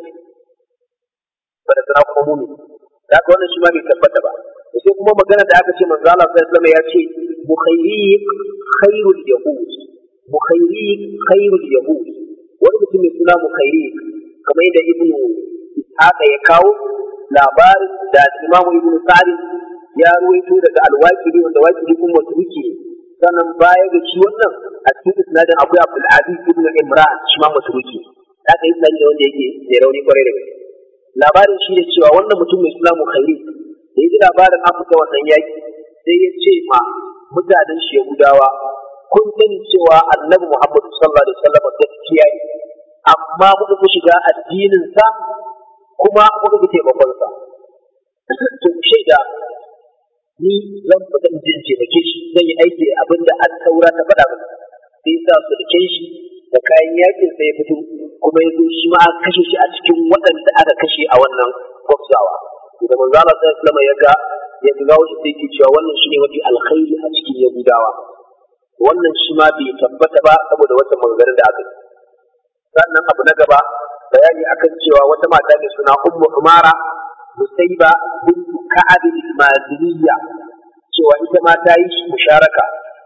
ba da sana kuma mumi da haka wannan shi ma bai tabbata ba sai kuma magana da aka ce manzo Allah sallallahu alaihi ya ce mukhayyiq khairul yahud mukhayyiq khairul yahud wani mutum mai suna mukhayyiq kamar yadda ibnu haka ya kawo labarin da Imam Ibn Sa'd ya ruwaito daga al-Waqidi wanda Waqidi kuma mutuki sannan baya ga shi wannan a cikin isnadin akwai Abdul Aziz ibn Imran shi ma mutuki haka isnadin da wanda yake da rauni kwarai da gaske labarin shi ne cewa wannan mutum mai suna Mukhayyiq da yi labarin an fita wannan yaki sai ya ce ma mutanen shi Yahudawa kun sani cewa Annabi Muhammad sallallahu alaihi wasallam gaskiya ne amma kuka ku shiga addinin sa kuma kuka ku taimakon sa to shaida ni zan fada in taimake shi zan yi aiki abinda an taura ta faɗa masa sai sa su da shi da kayan yakin sai ya fito kuma ya zo shi ma aka kashe shi a cikin waɗanda aka kashe a wannan gwabzawa da manzo Allah sallallahu alaihi ya ga ya ga wasu sai ke cewa wannan shine mafi alkhairi a cikin yahudawa wannan shi ma bai tabbata ba saboda wata maganganun da aka yi sannan abu na gaba bayani akan cewa wata mata mai suna ummu umara musaiba bintu ka'ab al-maziniya cewa ita ma ta yi musharaka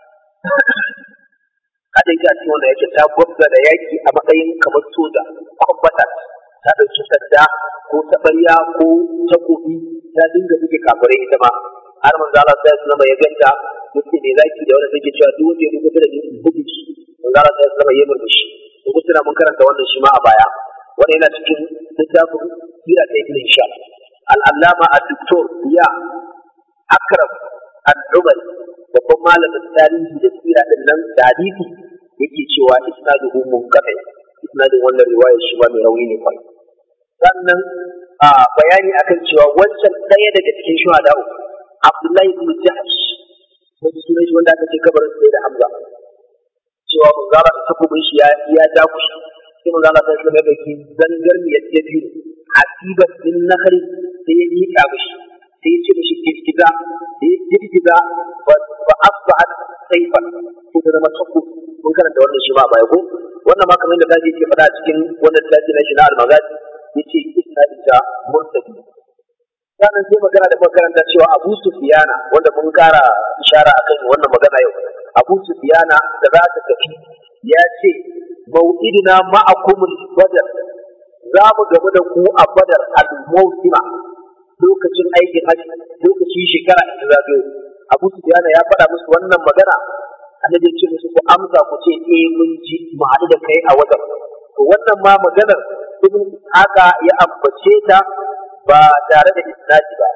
hada ita a cikin wannan yake ta gwabza da yaki a matsayin kamar soja kwambatar ta ɗauki sanda ko taɓarya ko takobi ta dinga buge kafirai ita ma har manzo Allah sai ya zama ya ganta yake ne zaki da wanda take cewa duk wanda ya rubuta da ni buge shi manzo Allah sai ya zama ya murmushi ko tuna mun karanta wannan shi ma a baya wannan yana cikin littafin sira ta ibn Hisham al-allama ad-doktor ya akram al-umari babban malamin tarihi da sira din nan da hadisi yake cewa isnaduhu munqati isnadin wannan riwaya shi ba mai rauni ne kwai sannan a bayani akan cewa wancan ɗaya daga cikin shuhada Abdullahi ibn Jahsh wanda sunan shi wanda aka ce kabarin sai da Hamza cewa manzara ta takobin shi ya ya dakushi sai manzara ta shi mai dauki zangar ne ya biyu asibat din nakhari sai ya miƙa mishi sai ya ce mishi girgiza da ya girgiza ba asba'at saifan ko da zama tako mun karanta wannan shi ma baya ko wannan ma kamar da kaji yake faɗa cikin wannan tafi na shi na almagazi yace isnadin ta murtadi sannan sai magana da makaranta cewa Abu Sufyana wanda mun kara ishara akan wannan magana yau Abu Sufyana da za ta tafi ya ce mau'idina ma'akumul badar za mu gamu da ku a badar al-mawsima lokacin aikin haji lokacin shekara da zagayo Abu Sufyana ya faɗa musu wannan magana annabi ya ce musu ku amsa ku ce eh mun ji mu haɗu da kai a wajen to wannan ma maganar ibn haka ya ambace ta ba tare da isnadi ba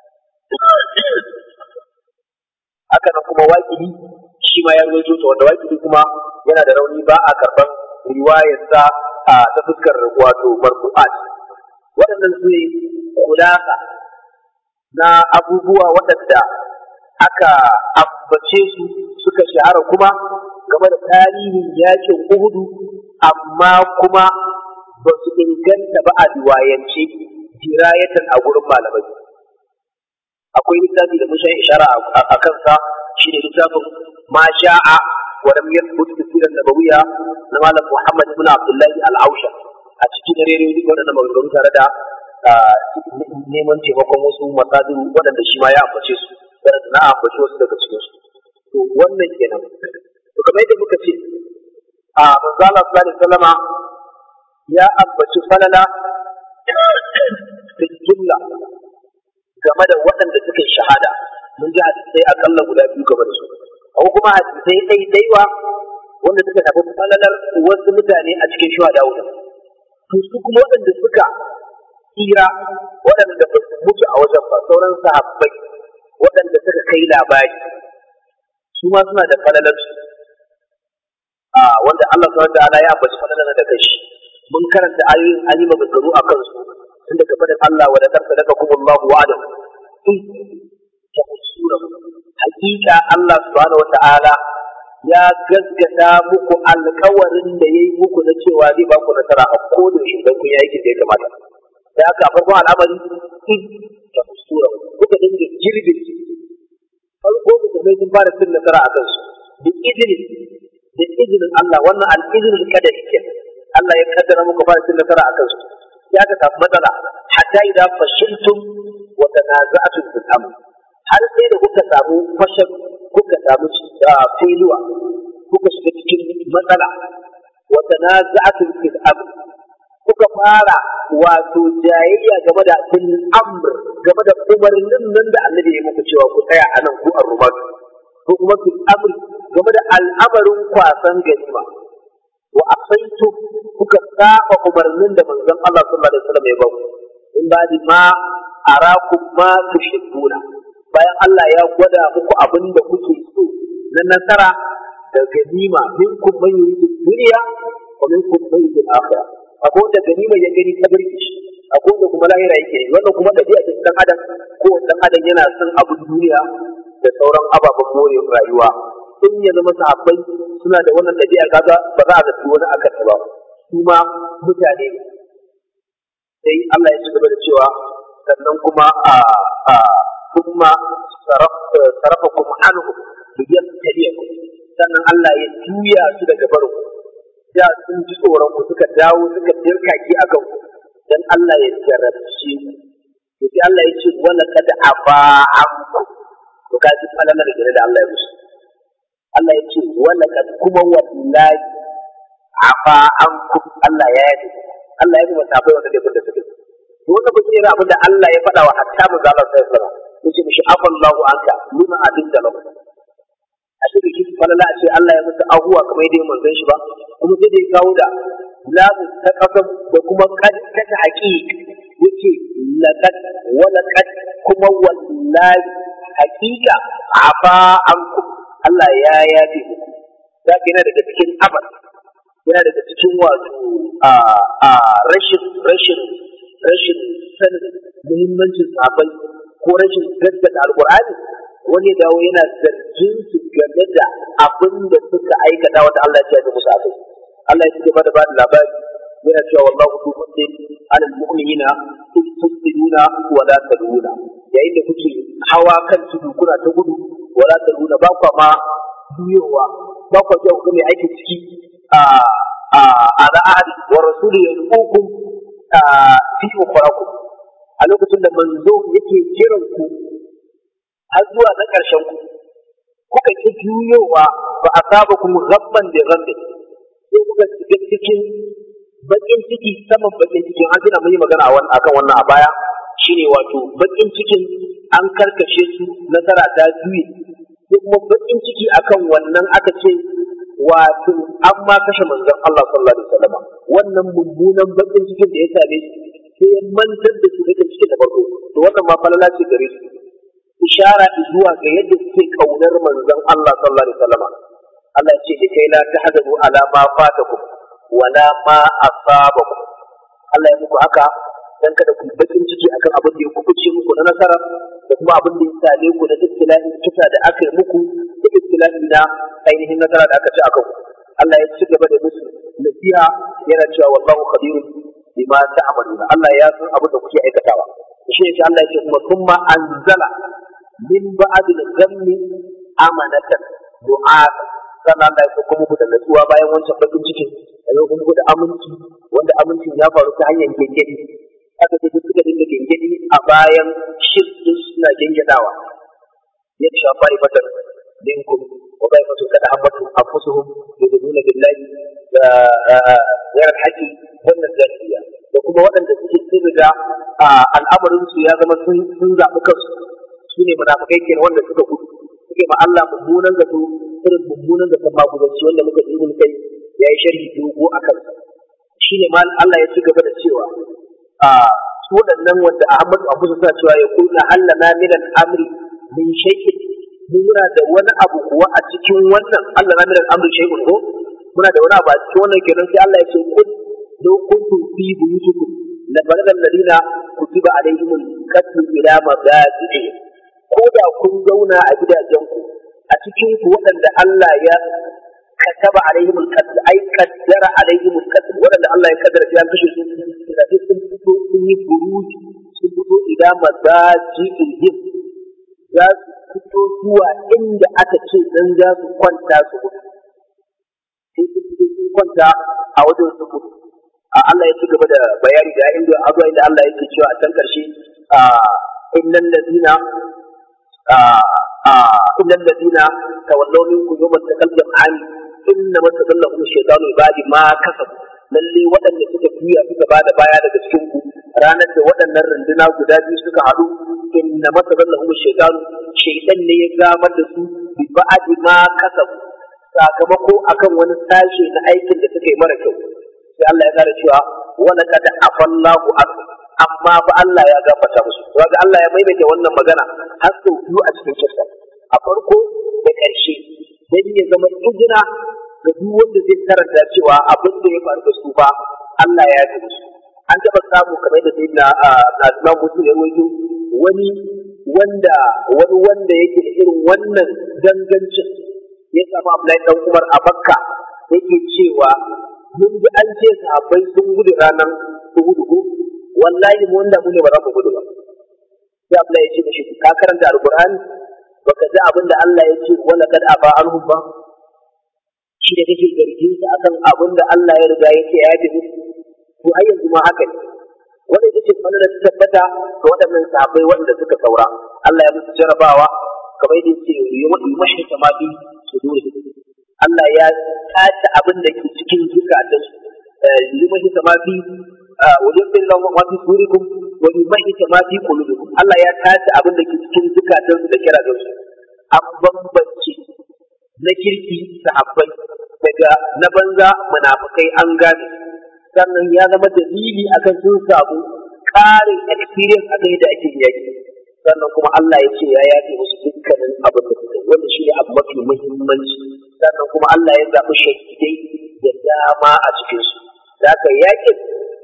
haka nan kuma waƙili shi ma ya rawaito ta wanda waƙili kuma yana da rauni ba a karban riwayarsa a ta fuskar wato marfu'at waɗannan su ne kulasa na abubuwa waɗanda aka ambace su suka shahara kuma game da tarihin yakin Uhudu amma kuma ba su inganta ba a riwayance dirayatan a gurin malamai akwai littafi da mushan ishara a kansa shi ne littafin ma sha'a wa lam yathbut fi sirat nabawiyya na malam Muhammad ibn Abdullahi al-Ausha a cikin rere duk waɗannan maganganu tare da neman taimakon wasu masadiru waɗanda shi ma ya ambace su waɗanda na ambace wasu daga cikin su to wannan kenan to kamar yadda muka ce a manzo Allah sallallahu alaihi wasallama ya ambaci falala da jumla game da waɗanda suka yi shahada mun ji hadisai akalla guda biyu game da su akwai kuma hadisai ɗaiɗaiwa wanda suka tafi falalar wasu mutane a cikin shuhada wuta to su kuma waɗanda suka tsira waɗanda ba su mutu a wajen ba sauran sahabbai waɗanda suka kai labari su ma suna da falalar su a wanda Allah subhanahu wa ta'ala ya ambaci falalar da kai mun karanta ayoyin an yi maganganu a kansu tun daga fadin Allah wa da karsa daga kuma Allah wa'adam in ta usura hakika Allah subhanahu wa ta'ala ya gaskata muku alkawarin da ya yi muku na cewa zai ba ku nasara a kodin shi don kun yi aikin da ya kamata da haka farkon al'amari in ta usura kuka dinga girbin farko da mai sun fara cin nasara a kansu da izinin da izinin Allah wannan al-izinin kadari kenan Allah ya kaddara muku fara cin nasara a kansu ya ka samu matsala hatta idan fashiltum wa tanaza'tum fil amr har sai da kuka samu fashal kuka samu filuwa kuka shiga cikin matsala wa tanaza'tum fil amr kuka fara wato jayayya game da fil amr game da umarnin nan da Annabi ya muku cewa ku tsaya a nan ku arrumatu ko kuma fil amr game da al'amarin kwasan ganima wa asaitu kuka saba umarnin da manzon Allah sallallahu alaihi wasallam ya ba ku in ba di ma arakum ma tuhibbuna bayan Allah ya gwada muku abin da kuke so na nasara da ganima minkum man yuridu dunya wa minkum man yuridu akhirah akwai wanda ganima ya gani ta birki shi akwai wanda kuma lahira yake yi wannan kuma dabi'a ta dan adam ko dan adam yana son abin duniya da sauran ababen more rayuwa in ya zama sahabbai suna da wannan ɗabi'a kaga ba za a zafi wani akan ta ba su ma mutane ne sai Allah ya ci gaba da cewa sannan kuma a a kuma sarafakum anhu liyabtaliyakum sannan Allah ya juya su daga barin da sun ji tsoron ku suka dawo suka dirkaki akan ku dan Allah ya jarabce ku sai Allah ya ce wala kad afa anku to kaji falalar da Allah ya musu Allah ya ce wala kad kuma wallahi afa an ku Allah ya yi Allah ya kuma tafi wanda da kuka suke to wannan ba shi abin da Allah ya faɗa wa hatta mu zalla sai sara yace mishi afallahu anka lima abin da lahu a shi kike falala a ce Allah ya musu ahuwa kamar yadda manzon shi ba kuma sai da ya kawo da lamu ta kasam da kuma kad ta haqiq yace laqad wa laqad kuma wallahi haqiqa afa ankum Allah ya yafe muku za yana daga cikin abar yana daga cikin wato a rashin rashin rashin sanin muhimmancin sabai ko rashin gaskata alqur'ani wani ya dawo yana zargin su game da abin da suka aikata wanda Allah ya ce musu akai Allah ya ci gaba da ba da labari yana cewa wallahu tu fadlin alal mu'minina in tusbiduna wa la taduna yayin da kuke hawa kan tudu kuna ta gudu wa la taduna ba kwa ma juyowa ba kwa jiya kuma aiki ciki a a ala ahadi wa rasuli yad'ukum fi ukhrakum lokacin da manzo yake kiran ku har zuwa na ƙarshen ku kuka ki juyowa ba a saba kuma rabban da rabbi sai kuka shiga cikin bakin ciki saman bakin cikin an tuna mun yi magana akan wannan a baya shine wato bakin cikin an karkashe su nasara ta juye ko kuma bakin ciki akan wannan aka ce wato an ma kashe manzon Allah sallallahu alaihi wasallam wannan mummunan bakin cikin da ya same su sai ya mantar da su bakin cikin da farko to wannan ma falala ce gare su ishara zuwa ga yadda suke kaunar manzon Allah sallallahu alaihi wasallam Allah ya ce da kai la tahzanu ala ma fatakum wala ma asabakum Allah ya muku haka dan kada ku bakin ciki akan abin da ya kubuce muku na nasara da kuma abin da ya same ku na ibtila'i kisa da aka yi muku da ibtila'i na ainihin nasara da aka ci aka ku Allah ya ci gaba da musu nasiha yana cewa wallahu khabirun bima ta'maluna Allah ya san abin da kuke aikatawa shi ne Allah ya ce kuma thumma anzala min ba'd al-ghammi amanatan du'a sannan Allah ya sauko muku da natsuwa bayan wancan bakin cikin da ya kuma da aminci wanda amincin ya faru ta hanyar gengedi aka ce suka dinga gengedi a bayan shirkin suna gengadawa ya ci shafa ibatar minkum wa bai fatu kada hammatu anfusuhum yudununa billahi da yaran haƙi wannan zariya da kuma waɗanda suke sun riga al'amarin su ya zama sun zaɓi kansu su ne munafikai kenan wanda suka gudu suke ma Allah mummunan zato irin mummunan zaton magudanci wanda muka ibn kai ya yi sharhi dogo a kansa shi ne Allah ya ci gaba da cewa a su waɗannan wanda Ahmadu Abu suna cewa ya kunna Allah na min al-amri min shay'in muna da wani abu kuwa a cikin wannan Allah na min al-amri shay'un ko muna da wani abu a cikin wannan kenan sai Allah ya ce kun law kuntum fi buyutikum la balagha alladhina kutiba alaihim al-qatl ila mabadi'i ko da kun zauna a gidajenku a cikin ku waɗanda Allah ya kataba alaihim al-qatl ay qaddara alaihim al-qatl waɗanda Allah ya kaddara ya kashe su da sun fito sun yi buruj sun fito ila madaji'ihim za su fito zuwa inda aka ce dan za su kwanta su mutu sai su fito sun kwanta a wajen su mutu Allah ya ci gaba da bayani da inda azuwa inda Allah yake cewa a can karshe innal ladina إلا الذين تولوا منكم يوم التقى الجمعان إنما تذلهم الشيطان بعد ما كسبوا lalle waɗanda suka juya suka bada baya daga cikin ku ranar da waɗannan runduna guda biyu suka haɗu inna masallahum shaytan shaytan ne ya gamar da su bi ba'di ma kasabu sakamako akan wani sashe na aikin da suka yi mara kyau sai Allah ya kara cewa wa laqad afallahu anhu amma fa Allah ya gafarta musu kaga Allah ya maimaita wannan magana har sau biyu a cikin kissa a farko da ƙarshe dan ya zama izina ga duk wanda zai karanta cewa abin da ya faru da su ba Allah ya yi musu an taɓa samu kamar da sai na na musu ya rawaito wani wanda wani wanda yake da irin wannan dangancin ya samu Abdullahi dan Umar a Makka yake cewa mun ji an ce sahabbai sun gudu ranar Uhud wallahi mu wanda mu ne ba za mu gudu ba sai Allah ya ce mishi ka karanta alqur'ani baka ji abin da Allah ya ce wala kad aba anhum ba shi da kake zargin sa akan abin da Allah ya riga ya ce ya yi to ai yanzu ma haka ne wanda ita ce fana da tabbata ga waɗannan sahabbai wanda suka saura Allah ya musu jarabawa kamar yadda yake yi mashi kamafi su dole Allah ya tace abin da ke cikin zukatansu yi mashi kamafi wajen lahu ma fi surikum wa yumahhita ma fi qulubikum Allah ya tace abin da ke cikin zukatan su da kira da su an bambance na kirki sahabbai daga na banza munafikai an gane sannan ya zama dalili akan sun samu ƙarin experience akan yadda ake yaki sannan kuma Allah ya ce ya yafe musu dukkanin abin da suka yi wanda shi ne abu mafi muhimmanci sannan kuma Allah ya zaɓi shahidai da dama a cikinsu da haka yakin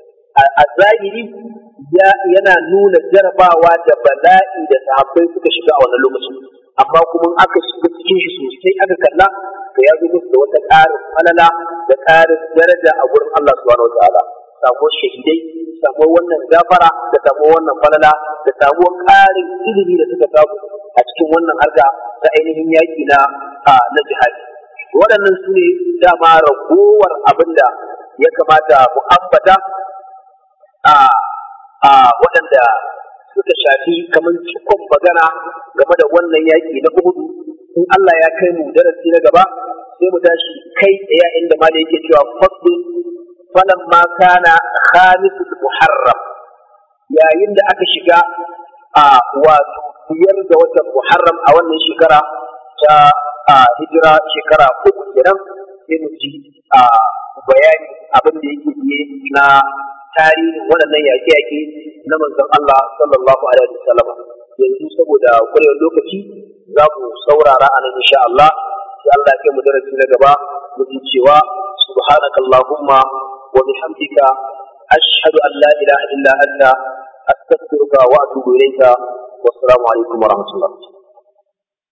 a zahiri yana nuna jarabawa da bala'i da sahabbai suka shiga a wannan lokacin amma kuma aka shiga cikin shi sosai aka kalla to ya zo musu da wata ƙarin falala da ƙarin daraja a gurin Allah subhanahu wa ta'ala samuwar shahidai samuwar wannan gafara da samuwar wannan falala da samuwar ƙarin ilimi da suka samu a cikin wannan harka ta ainihin yaƙi na na jihadi waɗannan su ne dama ragowar abin da ya kamata mu ambata a a waɗanda suka shafi kamar cikon magana game da wannan yaƙi na Uhudu in Allah ya kai mu darasi na gaba sai mu tashi kai tsaye inda ma da yake cewa fasl falan ma kana khamisul muharram yayin da aka shiga a wato biyar ga watan muharram a wannan shekara ta hijira shekara uku kenan sai mu ji a bayani abin da yake biye na tarihin waɗannan yaƙe-yaƙe na manzon Allah sallallahu alaihi wasallam yanzu saboda kurewar lokaci za mu saurara a nan insha Allah sai Allah ya kai mu darasi na gaba mu ji cewa subhanakallahumma wa bihamdika ashhadu an la ilaha illa anta astaghfiruka wa atubu ilayka wassalamu alaikum wa rahmatullah